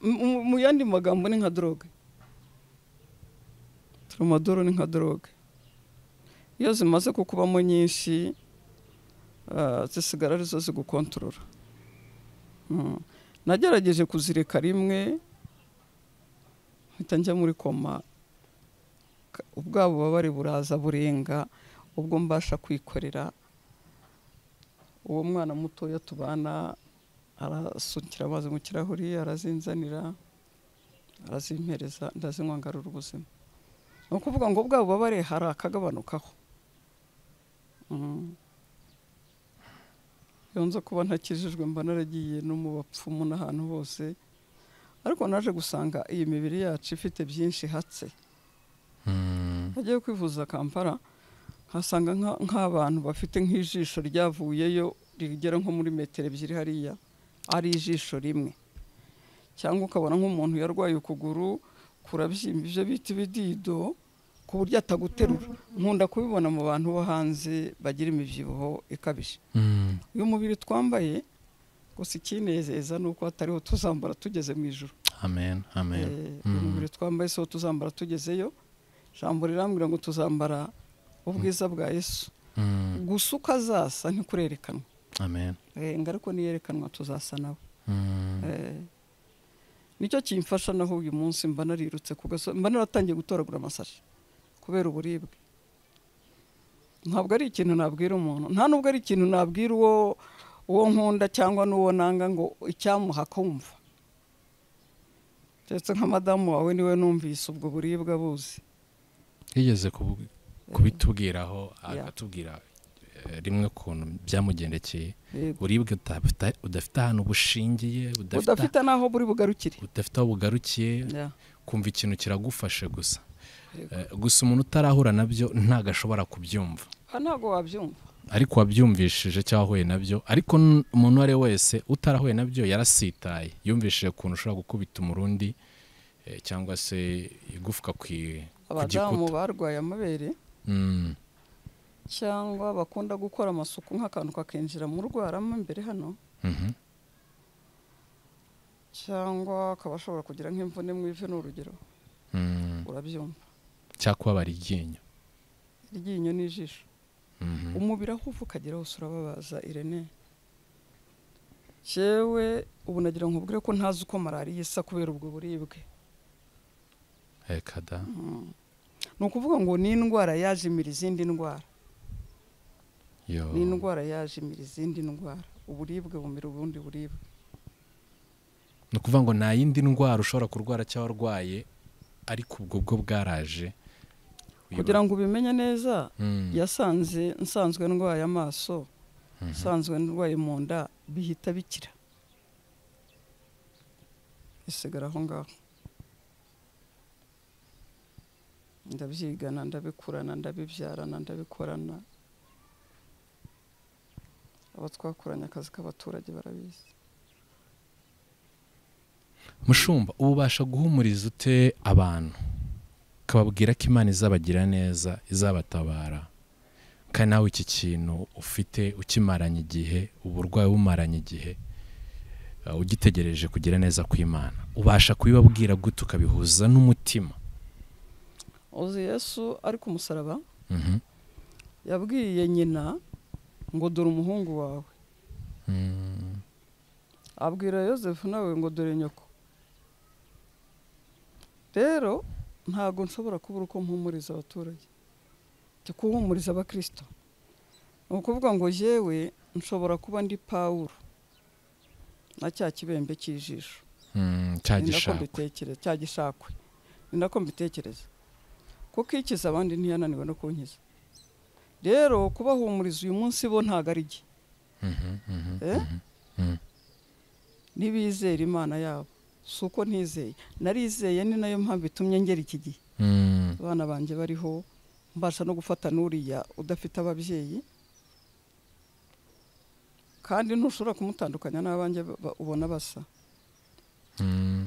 Mu- mu- mu yandi magambo ni nka doroge toromadoro ni nka doroge iyo zimaze kukubamo nyinshi ah, zisigara arizo zigukontorora Mm. nagerageje kuzireka rimwe mpita njya muri koma ka- ubwa bubabare buraza burenga ubwo mbasha kwikorera uwo mwana mutoya tubana arasukira amazi mu kirahuri arazinzanira arazimpereza ndazinywa ngarura ubuzima ni ukuvuga ngo bwa bubabare hari akagabanukaho Mm. iyo nza kuba ntakijijwe mba naragiye no mu bapfumu n'ahantu hose ariko naje gusanga iyi mibiri yacu ifite byinshi hatse nagiye kwivuza kampala nkasanga nka- nk'abantu bafite nk'ijisho ryavuyeyo rigera nko muri metero ebyiri hariya ari ijisho rimwe cyangwa ukabona nk'umuntu yarwaye ukuguru kurabyimba ibyo bita ibidido ku buryo ataguterura nkunda kubibona mu bantu bo hanze bagira imibyibuho ikabije uyu mubiri twambaye gusa ikinezeza ni uko hatariho tuzambara tugeze mu ijoro amen amen Eh, Mm. uyu mubiri twambaye si wo tuzambara tugezeyo ijambo rirambwira ngo tuzambara ubwiza bwa yesu Mm. gusa uko azasa ntikurerekanwa amen Eh, ngo ariko niyerekanwa tuzasa nawe Mm. Eh, nicyo kimfasha naho uyu munsi mba narirutse ku gasozi mba naratangiye gutoragura amasashi kubera uburibwe ntabwo ari ikintu nabwira umuntu nta nubwo ari ikintu nabwira uwo uwo nkunda cyangwa n'uwo nanga ngo icyamuha kumva ndetse nka madamu wawe niwe numvise ubwo buribwe abuzi yigeze kubu- kubitubwiraho akatubwira eh, rimwe kuntu byamugendekeye Yego. buribwe utafita- udafite ahantu bushingiye budafite- udafite n'aho buri bugarukire budafite aho bugarukiye Ya, kumva ikintu kiragufashe gusa Yego. Eh, gusa umuntu utarahura nabyo ntago ashobora kubyumva aha ntabwo wabyumva ariko wabyumvishije cyangwa wahuye nabyo ariko n- umuntu uwo ari we wese utarahuye nabyo yarasitaye yumvishije ukuntu ushobora gukubita umurundi eh, cyangwa se igufwa ku i- ku abadamu gikuta barwaye amabere Mm, cyangwa bakunda gukora amasuku nk'akantu kakinjira mu rwaramo imbere hano mhm, cyangwa akaba ashobora kugira nk'imvune mu ivi ni urugero mm. urabyumva cyangwa kubabara iryinyo iryinyo n'ijisho Mhm. umubiri aho uva ukagera hose urababaza irene yewe ubu nagira ngo ubwire ko ntazi uko malariya isa kubera ubwo buribwe reka da ni ukuvuga ngo ni indwara yajimira izindi ndwara yo ni indwara yajimira izindi ndwara uburibwe bumira ubundi buribwe ni ukuvuga ngo nta yindi ndwara ushobora kurwara cyangwa warwaye ariko ubwo bwo bwaraje kugira ngo ubimenye neza Mm, yasanze nsanzwe ndwaye amaso mhm. usanzwe ndwaye mu nda bihita bikira isigara aho ngaho ndabyigana ndabikurana ndabibyarana ndabikorana abo twakoranye akazi k'abaturage barabizi mushumba ubu ubasha guhumuriza ute abantu ukababwira ko imana izabagira neza izabatabara kandi nawe iki kintu ufite ukimaranye igihe uburwayi bumaranye igihe eh, ugitegereje kugira neza kw'imana ubasha kubibabwira gute ukabihuza n'umutima uzi yesu ari ku musaraba Mhm, yabwiye nyina ngo dore umuhungu wawe mm, abwira yosefu nawe ngo dore nyoko rero ntabwo nshobora kubura uko mpumuriza abaturage ndi kuhumuriza abakirisito ni ukuvuga ngo yewe nshobora kuba ndi pawuro na cya kibembe cy'ijisho mm, cya ni nako gishakwe mbitekereza cya gishakwe ni nako mbitekereza kuko ikiza abandi ntiyananiwe no kunkiza rero kubahumuriza uyu munsi bo ntabwo ari jye Mhm, mhm, Eh? mhm, ntibizera imana yabo si uko ntizeye narizeye ni nayo mpamvu itumye ngera iki gihe mm, abana banjye bariho mbasha no gufata n'uriya udafite ababyeyi kandi ntushobora kumutandukanya n'abanjye ba- ubona basa mm,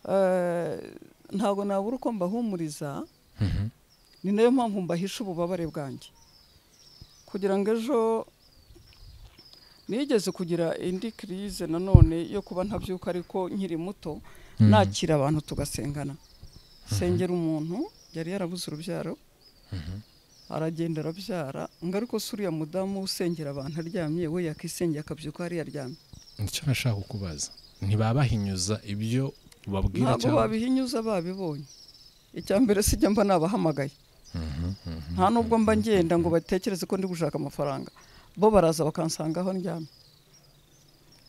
Eh, ntabwo nabura uko mbahumuriza mhm, ni nayo mpamvu mbahisha ububabare bwanjye kugira ngo ejo nigeze kugira indi kirize nanone yo kuba ntabyuka ariko nkiri muto mm, nakira abantu tugasengana sengera umuntu yari yarabuze urubyaro mhm, aragenda arabyara ngo ariko se uriya mudamu usengera abantu aryamye we yakisengera akabyuka hariya aryamye nicyo nashaka kubaza ntibabahinyuza ibyo ubabwira ntabwo babihinyuza babibonye icya mbere sijya mba nabahamagaye Mhm, mhm. nta nubwo mba ngenda ngo batekereze ko ndi gushaka amafaranga bo baraza bakansanga aho ndyamye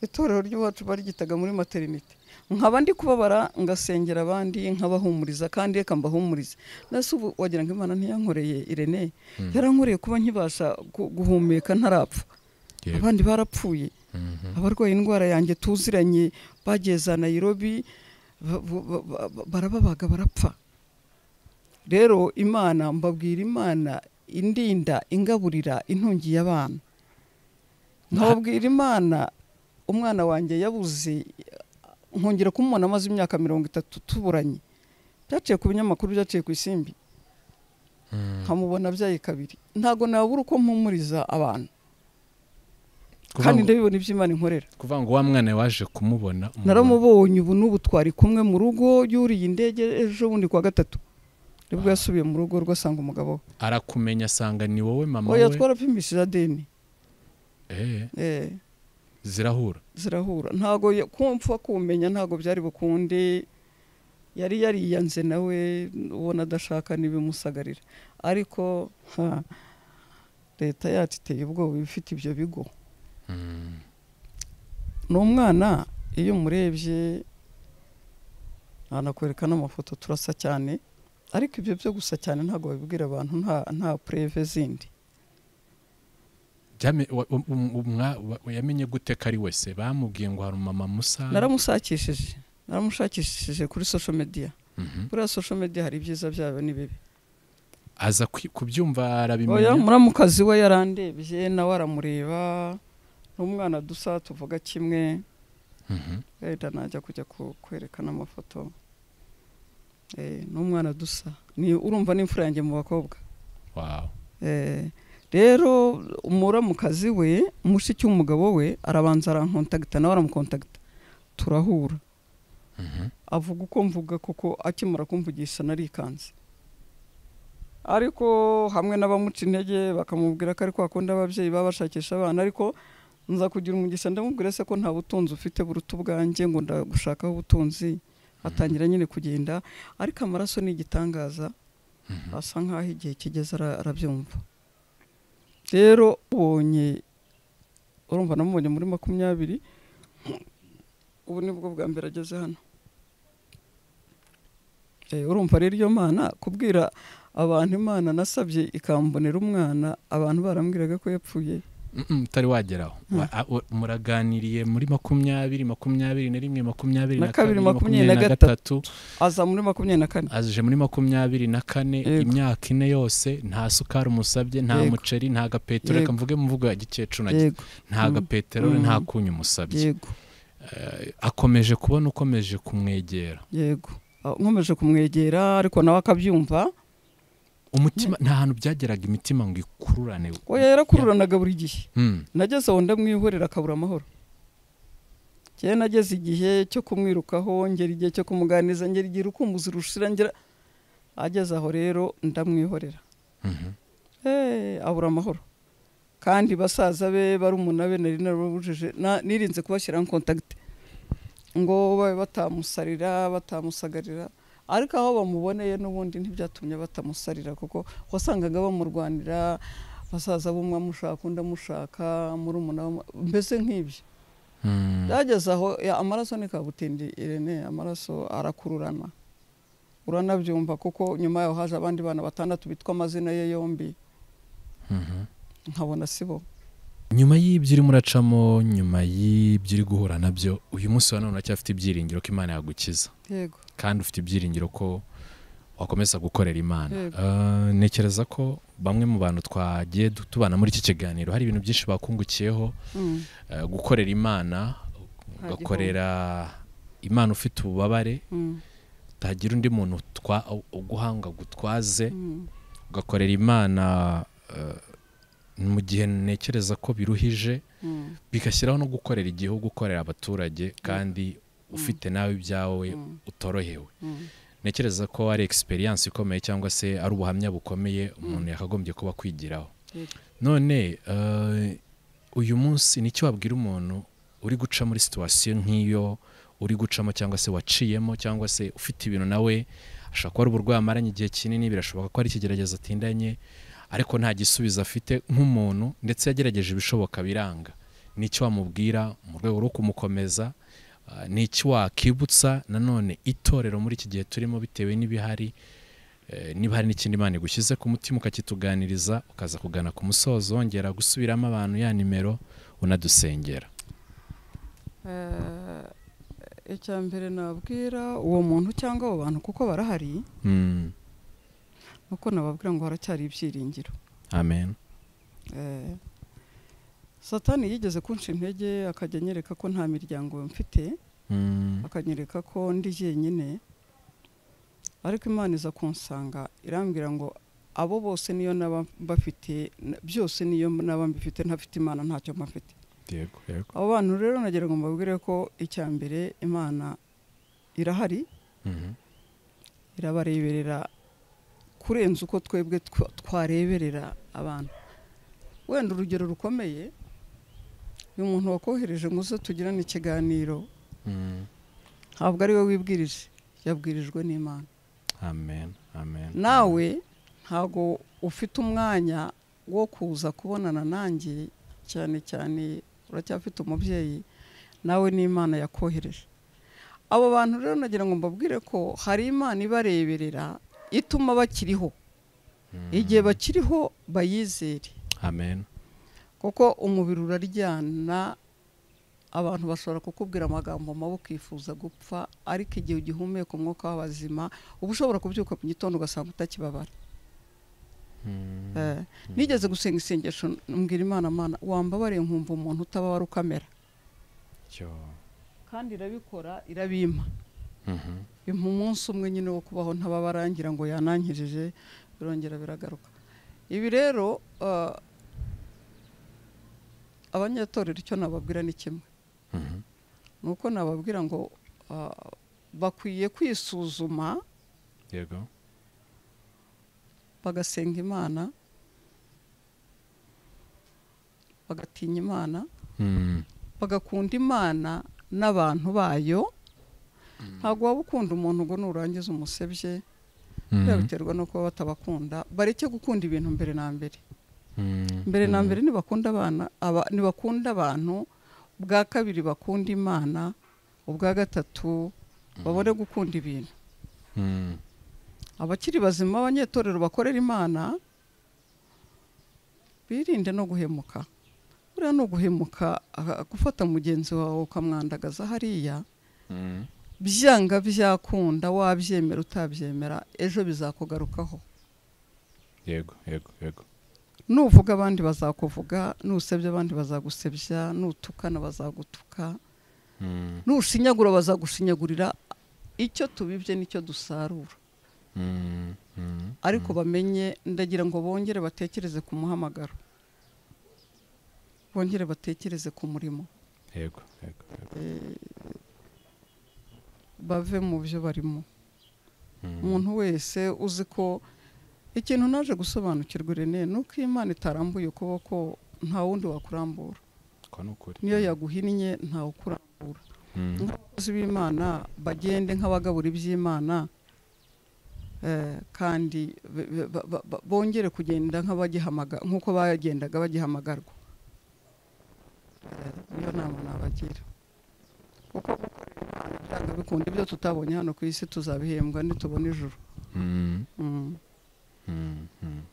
itorero ry'iwacu baryitaga muri materinite nkaba ndi kubabara ngasengera abandi nkabahumuriza kandi reka mbahumurize nase ubu wagira ngo imana ntiyankoreye irene yarankoreye kuba nkibasha gu- guhumeka ntarapfa Yego. abandi barapfuye Mhm. abarwaye indwara yanjye tuziranye bagiye za nayirobi ba- ba- ba- ba- barababaga barapfa rero imana mbabwira imana indinda ingaburira intungiye abana nkababwira imana umwana wanjye yabuze nkongera kumubona amaze imyaka mirongo itatu tuburanye byaciye ku binyamakuru byaciye ku isimbi Mhm. nkamubona abyaye kabiri ntabwo nabura uko mpumuriza abantu Kuvuga kandi ngo- ndabibona iby'imana inkorera kuvuga ngo wa mwana waje kumubona umubona. naramubonye ubu n'ubu twari kumwe mu rugo yuriye indege ejo bundi kwa gatatu nibwo yasubiye mu rugo rwe asanga umugabo we arakumenya asanga ni wowe mama oya we twarapimishije adeni Eh, eh, zirahura zirahura ntabwo ya- ko mpfa kumenya ntabwo byari bukunde yari yariyanze nawe ubona adashaka n'ibimusagarira ariko ha, leta yacu iteye ubwoba iba ifite ibyo bigo Mhm. ni umwana iyo umurebye anakwereka n'amafoto turasa cyane ariko ibyo byo gusa cyane ntabwo babibwira abantu nta nta pureve zindi Byame- wa- wa- um- umwa- wa- wa- yamenye gute ko ari wese bamubwiye ngo hari umama musa naramushakishije naramushakishije kuri social media Mhm. buriya social media hari ibyiza byayo n'ibibi aza kwi- kubyumva oya arabimenya muramukazi we yarandebye nawe aramureba n'umwana dusa tuvuga kimwe Mhm. wenda najya kujya ku- kwerekana amafoto Eh, n'umwana dusa ni urumva n'imfura yanjye mu bakobwa Wow. Eh, rero umuramukazi we mushiki w'umugabo we arabanza arankontagita nawe aramukontagita turahura Mhm. avuga uko mvuga kuko akimara kumvugisha narikanze ariko hamwe n'abamuca intege bakamubwira ko ari kwa kundi ababyeyi baba bashakisha abana ariko nza kugira umugisha ndamubwira se ko nta butunzi ufite buruta ubwanjye ngo ndagushakaho ubutunzi atangira nyine kugenda ariko amaraso ni igitangaza Mhm. asa nkaho igihe kigeze ara- arabyumva rero ubonye urumva namubonye muri makumyabiri ubu ni bwo bwa mbere ageze hano Eh, urumva rero iyo mana kubwira abantu imana nasabye ikambonera umwana abantu barambwiraga ko yapfuye Mm-mm, utari wageraho Mm. Wa- a- wa- muraganiriye muri makumyabiri makumyabiri na rimwe makumyabiri Na kabiri, makumyabiri na gatatu aza muri makumyabiri na kane aje muri makumyabiri na kane Yego. imyaka ine yose nta sukari umusabye nta Yego. muceri nta gapeteroli reka Yego. mvuge mu mvugo ya gikecuru na yego nta Mm. gapeteroli Mm. nta kunyu umusabye yego Eh, akomeje kubona ukomeje kumwegera yego Ah, nkomeje kumwegera ariko nawe akabyumva umutima nta hantu byageraga imitima ngo ikururane oya yarakururanaga buri gihe Mm, nageze aho ndamwihorera akabura amahoro njyewe nageze igihe cyo kumwirukaho ngera igihe cyo kumuganiza ngera igihe urukumbuzi rushira ngera ageze aho rero ndamwihorera mhm. Eh, abura amahoro kandi basaza be barumuna be nari narabujije na- nirinze kubashyiraho kontakite ngo babe batamusarira batamusagarira ariko aho bamuboneye n'ubundi ntibyatumye batamusarira kuko wasangaga bamurwanira basaza b'umwe amushaka undi amushaka murumuna we amu- mbese nk'ibyo Mm. byageze aho ya, amaraso ni kabutindi irene amaraso arakururana uranabyumva kuko nyuma yaho haje abandi bana batandatu bitwa amazina ye yombi Mhm. nkabona si bo nyuma y'ibyo urimo uracamo nyuma y'ibyo uri guhura nabyo uyu munsi wa none uracyafite ibyiringiro ko imana yagukiza yego kandi ufite ibyiringiro ko wakomeza gukorera imana Yego. Eh, ntekereza ko bamwe mu bantu twagiye du- tubana muri iki kiganiro hari ibintu byinshi bakungukiyeho Mm, eh, gukorera imana Nta ugakorera imana ufite ububabare mm, utagira undi muntu utwa- uguhanga gutwaze mm, ugakorera imana eh, mu gihe ntekereza ko biruhije mm, bigashyiraho no gukorera igihugu ukorera abaturage kandi ufite nawe ibyawe Mm. utorohewe mm. ntekereza ko ari experience ikomeye cyangwa se ari ubuhamya bukomeye umuntu yakagombye kuba akwigiraho Yego. none eh, uyu munsi nicyo wabwira umuntu uri guca muri situwasiyo nk'iyo uri gucamo cyangwa se waciyemo cyangwa se ufite ibintu nawe ashobora kuba ari uburwayi amaranye igihe kinini birashoboka ko ari ikigeragezo atindanye ariko nta gisubizo afite nk'umuntu ndetse yagerageje ibishoboka biranga n'icyo wamubwira mu rwego rwo kumukomeza ah, n'icyo wakibutsa nanone itorero muri iki gihe turimo bitewe n'ibihari eh, niba hari n'ikindi imana igushyize ku mutima ukakituganiriza ukaza kugana ku musozo wongera gusubiramo abantu ya nimero unadusengera icya mbere nabwira uwo muntu cyangwa abo bantu kuko barahari Mm. nuko nababwira ngo haracyari ibyiringiro amen Eh, satani yigeze kunca intege akajya anyereka ko nta miryango mfite Mm. akanyereka ko ndi jyenyine ariko imana iza kunsanga irambwira ngo abo bose niyo naba mbafite na- byose niyo naba mbifite ntafite imana ntacyo mba mfite yego yego abo bantu rero nagira ngo mbabwire ko icya mbere imana irahari Mhm. irabareberera kurenza uko twebwe twa- twareberera abantu wenda urugero rukomeye uyu muntu wakohereje ngo uze tugirane ikiganiro Mm. ntabwo ari we wibwirije yabwirijwe n'imana amen amen nawe ntabwo ufite umwanya wo kuza kubonana nanjye cyane cyane uracyafite umubyeyi nawe n'imana yakohereje abo bantu rero nagira ngo mbabwire ko hari imana ibareberera ituma bakiriho Mm. igihe bakiriho bayizere amen kuko umubiri uraryana abantu bashobora kukubwira amagambo mabi ukifuza gupfa ariko igihe ugihumeka umwuka w'abazima uba ushobora kubyuka mu gitondo ugasanga utakibabara Mm. Eh, nigeze gusenga isengesho mbwira imana mana wambabariye nkumva umuntu utababara ukamera Cyo. kandi irabikora irabimpa Mhm. bimpa umunsi umwe nyine wo kubaho ntababara ngira ngo yanankirije birongera biragaruka ibi rero eh, abanyatorero icyo nababwira ni kimwe Mhm. ni uko nababwira ngo ah, bakwiye kwisuzuma yego bagasenga imana bagatinya imana Mm. bagakunda imana n'abantu bayo ntabwo waba ukunda umuntu ngo nurangiza umusebye biba Mhm. biterwa no kuba batabakunda bareke gukunda ibintu mbere na mbere Mm. mbere na Mm. mbere ntibakunda abana aba- ntibakunda abantu ubwa kabiri bakunda imana ubwa gatatu babone gukunda ibintu Mm. abakiri bazima abanyetorero bakorera imana birinde no guhemuka buriya ni uguhemuka aha, gufata mugenzi wawe ukamwandagaza hariya Mm. byanga byakunda wabyemera utabyemera ejo bizakugarukaho yego yego yego nuvuga abandi bazakuvuga nusebya abandi bazagusebya nutukana bazagutuka Mm. nushinyagura bazagushinyagurira icyo tubibye nicyo dusarura Mm. Mm. ariko bamenye ndagira ngo bongere batekereze ku muhamagaro bongere batekereze ku murimo yego yego yego bave mu byo barimo Mm. umuntu wese uzi ko ikintu naje gusobanukirwa rene ni uko imana itarambuye ukuboko nta wundi wakurambura ko ni ukuri niyo yaguhinnye ntawe ukurambura Mm. nk'abakozi b'imana bagende nk'abagabura iby'imana eh, kandi be- be- ba- ba- ba- bongere kugenda nk'abagihamaga- nk'uko bagendaga bagihamagarwa Eh, niyo nama nabagira kuko gukorera Imana byanga bikunda ibyo tutabonye hano ku isi tuzabihembwa nitubona ijuru Mm. Mm, Mm. Mm.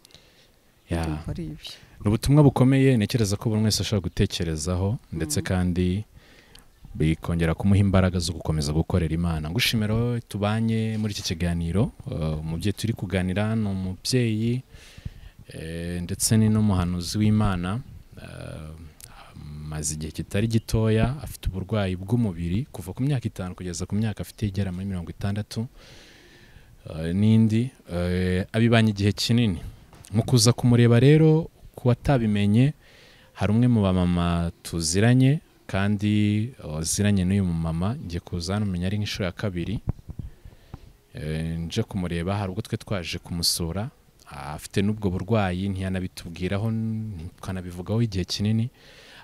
Yeah. ndumva ari ibyo ni ubutumwa bukomeye ntekereza ko buri wese ashobora gutekerezaho ndetse kandi bikongera kumuha imbaraga zo gukomeza gukorera imana ngushimira wowe tubanye muri iki kiganiro Uh, umubyeyi turi kuganira ni umubyeyi eh, ndetse ni n'umuhanuzi w'imana Uh, amaze igihe kitari gitoya afite uburwayi bw'umubiri kuva ku myaka itanu kugeza ku myaka afite igera muri mirongo itandatu Uh, n'indi Eh, abibanye igihe kinini mu kuza kumureba rero ku watabimenye hari umwe mu bamama tuziranye kandi waziranye n'uyu mumama ngiye kuza hano umenya ari nk'inshuro ya kabiri Eh, nje kumureba hari ubwo twe twaje kumusura Ah, afite n'ubwo burwayi ntiyanabitubwiraho ntitukanabivugaho igihe kinini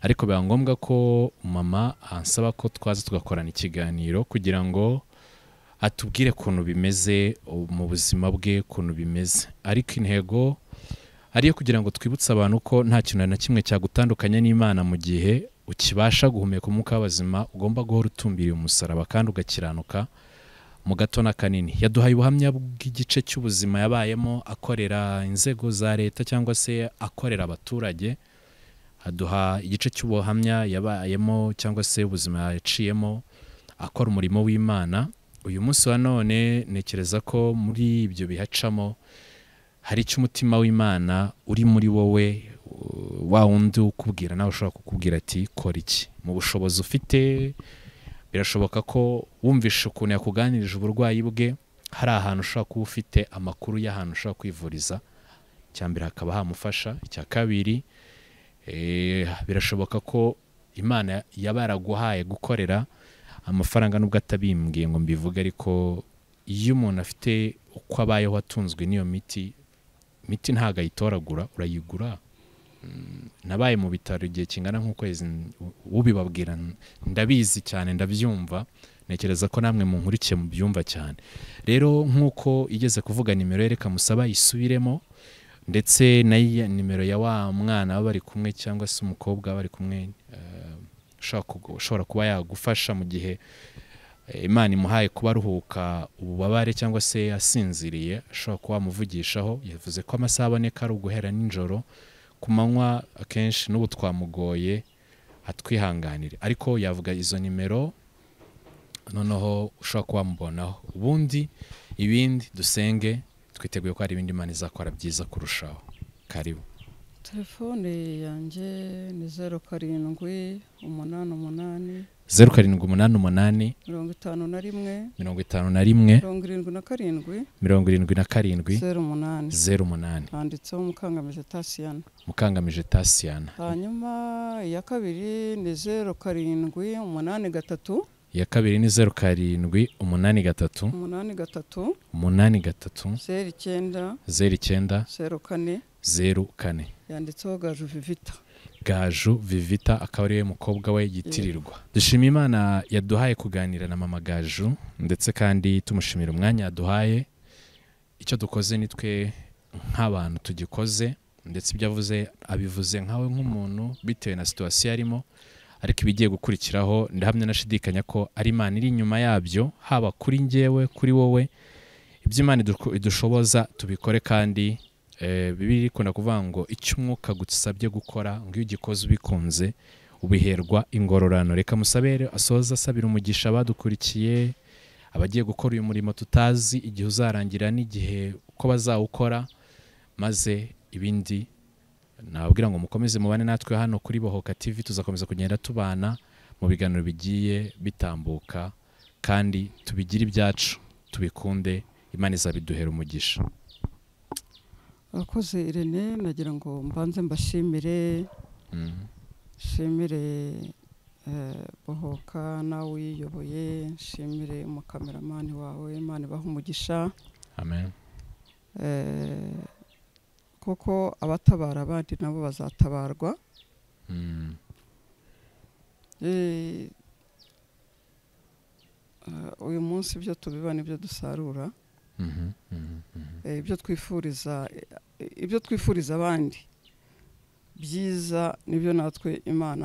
ariko biba ngombwa ko mama ansaba ko twaza tugakorana ikiganiro kugira ngo atubwire ukuntu bimeze uh, mu buzima bwe ukuntu bimeze ariko intego ari iyo kugira ngo twibutse abantu ko nta kintu na kimwe cyagutandukanya n'imana mu gihe ukibasha guhumeka umwuka w'abazima ugomba guhora utumbiriye umusaraba kandi ugakiranuka mu gato na kanini yaduhaye ubuhamya bw'igice cy'ubuzima yabayemo akorera inzego za leta cyangwa se akorera abaturage aduha igice cy'ubuhamya yabayemo cyangwa se ubuzima yaciyemo akora umurimo w'imana uyu munsi wa none ntekereza ko muri ibyo bihacamo hari icyo umutima w'imana uri muri wowe wa wundi ukubwira nawe ushobora kukubwira ati kora iki mu bushobozi ufite birashoboka ko wumvishe ukuntu yakuganirije uburwayi bwe hari ahantu ushobora kuba ufite amakuru y'ahantu ushobora kwivuriza icya mbere hakaba hamufasha icya kabiri birashoboka ko imana yaba yaraguhaye gukorera amafaranga nubwo atabimbwiye ngo mbivuge ariko iyo umuntu afite uko abayeho atunzwe n'iyo miti imiti ntabwo ayitoragura urayigura nabaye mu bitaro igihe kingana nk'ukwezi ubibabwira ndabizi cyane ndabyumva ntekereza ko namwe munkurikiye mu byumva cyane rero nk'uko igeze kuvuga nimero yereka musaba yisubiremo ndetse na nimero ya wa mwana baba bari kumwe cyangwa se umukobwa bari kumwe ushobora kuba yagufasha mu gihe imana imuhaye kuba aruhuka ububabare cyangwa se asinziriye ashobora kuba wamuvugishaho yavuze ko amasaha aboneka ari uguhera nijoro ku manywa akenshi n'ubu twamugoye atwihanganire ariko yavuga izo nimero noneho ushobora kuba wamubonaho ubundi ibindi dusenge twiteguye ko hari ibindi imana izakora byiza kurushaho karibu telefone yanjye ni zeru karindwi umunani umunani zeru karindwi umunani umunani mirongo itanu na rimwe mirongo itanu na rimwe mirongo irindwi na karindwi mirongo irindwi na karindwi zeru umunani zeru umunani handitseho mukangamije tasiyana mukangamije tasiyana hanyuma iya kabiri ni zeru karindwi umunani gatatu iya kabiri ni zeru karindwi umunani gatatu umunani gatatu umunani gatatu zeru icyenda zeru icyenda zeru kane zeru kane yanditseho gaju vivita gaju vivita akaba ariwe mukobwa we yitirirwa dushima imana yaduhaye kuganira na mama gaju ndetse kandi tumushimira umwanya yaduhaye icyo dukoze ni twe nk'abantu tugikoze ndetse ibyo avuze abivuze nkawe nk'umuntu bitewe na situwasiyo arimo ariko ibigiye gukurikiraho ndahamya nashidikanya ko ari imana iri inyuma yabyo haba kuri ngewe kuri wowe ibyo imana idushoboza tubikore kandi bibiri ikunda kuvuga ngo icyo umwuka gusabye gukora ngo iyo ugikoze ubikunze ubiherwa ingororano reka musabere asoza asabira umugisha abadukurikiye abagiye gukora uyu murimo tutazi igihe uzarangira n'igihe uko bazawukora maze ibindi nababwira ngo mukomeze mubane natwe hano kuri bohoka TV tuzakomeza kugenda tubana mu biganiro bigiye bitambuka kandi tubigire ibyacu tubikunde imana izabiduhera umugisha abakozi irene nagira ngo mbanze mbashimire nshimire bohoka nawe uyiyoboye nshimire umukameramani wawe imana ibaha umugisha amen kuko abatabara abandi nabo bazatabarwa uyu munsi ibyo tubiba nibyo dusarura ibyo twifuriza ibyo twifuriza abandi byiza nibyo natwe imana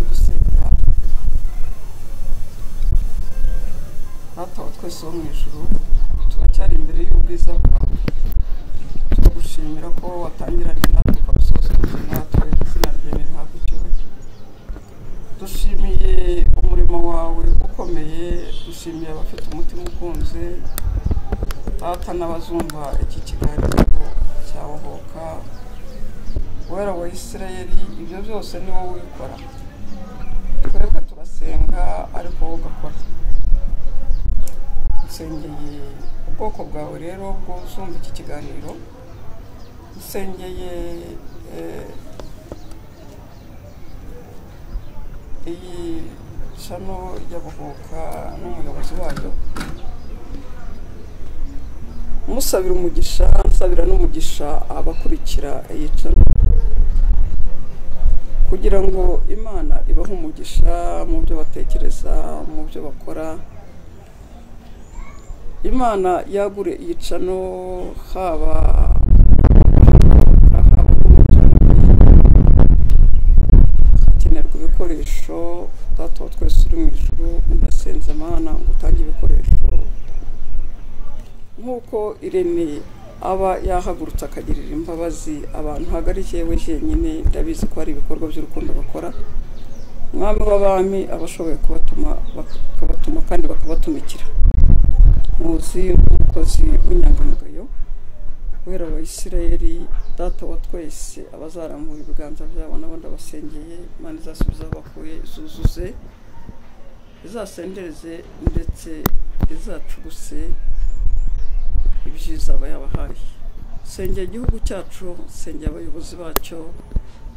dusenga hatawe twese wo mu ijoro turacyari imbere y'ubwiza bwawe gushimira ko watangiranye natwe ukabusoza natwe izina ryawe rihabwa icyubahiro dushimiye umurimo wawe ukomeye dushimiye abafite umutima ukunze data n'abazumva iki kiganiro cya wohoka wera wa isirayeli ibyo byose ni wowe ubikora twebwe turasenga ariko wowe ugakora dusengeye ubwoko bwawe rero bw'uzumva iki kiganiro dusengeye iyi shano y'abahoka n'umuyobozi wayo musabira umugisha nsabira n'umugisha abakurikira iyi shano kugira ngo imana ibahe umugisha mu byo batekereza mu byo bakora imana yagure iyi shano haba ibikoresho data twese uri mu ijoro ndasenze amahana ngo utange ibikoresho nk'uko irene aba yahagurutse akagirira imbabazi abantu hagarikiye we nyine ndabizi ko hari ibikorwa by'urukundo bakora umwami w'abami aba ashoboye kubatuma bakabatuma kandi bakabatumikira muzi nk'umukozi w'inyangamugayo kubera abayisirayeri data wa twese abazarambura ibiganza byabo n'abandi abasengeye imana izasubiza aho bakuye zuzuze izasendereze ndetse izacuguse ibyiza aba yabahaye sengera igihugu cyacu sengera abayobozi bacyo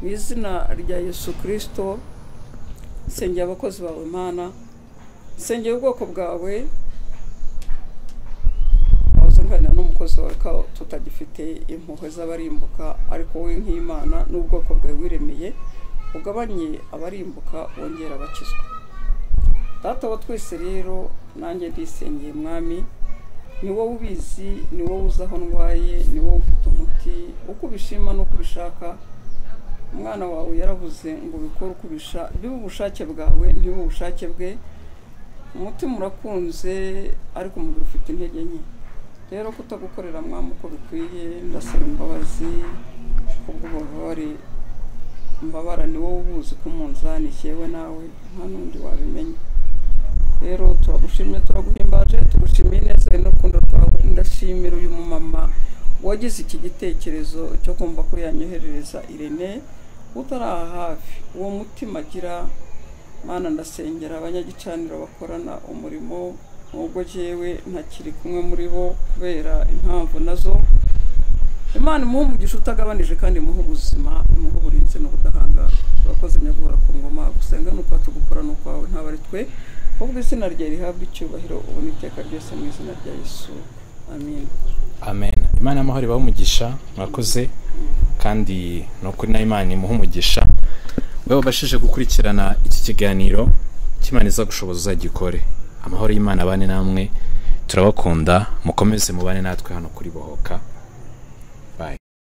mu izina rya yesu kirisito sengera abakozi bawe mana sengera ubwoko bwawe uzanganira n'umukozi wawe ko tutagifite impuhwe z'abarimbuka ariko wowe nk'imana n'ubwoko bwawe wiremeye ugabanye abarimbuka wongera abakizwa data wa twese rero nanjye ndisengeye mwami ni wowe ubizi ni wowe uzi aho ndwaye ni wowe ufite umuti uko ubishima n'uko ubishaka umwana wawe yaravuze ngo ubikore uko ubisha bibe ubushake bwawe ntibe ubushake bwe umutima urakunze ariko umubiri ufite intege nke rero kutagukorera mwamu uko bikwiye ndasaba imbabazi kubw'ububabare mbabara ni wowe ubuzi ko umunzani yewe nawe nta n'undi wabimenya rero turagushimye turaguhimbaje tugushimiye neza n'urukundo rwawe ndashimira uyu mumama wagize iki gitekerezo cyo kumva ko yanyoherereza irene utari aha hafi uwo mutima agira mwana ndasengera abanyagicaniro bakorana umurimo nubwo jyewe ntakiri kumwe muri bo kubera impamvu nazo imana imuha umugisha utagabanije kandi imuha ubuzima imuha uburinzi n'ubudahangarwa turakoze nyaguhora ku ngoma gusenga ni uko tugukora ni ukwawe ntabwo ari twe ubwo izina rye rihabwa icyubahiro ubona iteka ryose mu izina rya yesu amen amen imana y'amahoro ibaha umugisha murakoze kandi ni ukuri na imana imuha umugisha we wabashije gukurikirana iki kiganiro cy'imana iza gushoboza uzagikore amahoro y'imana abane namwe turabakunda mukomeze mubane natwe hano kuri bohoka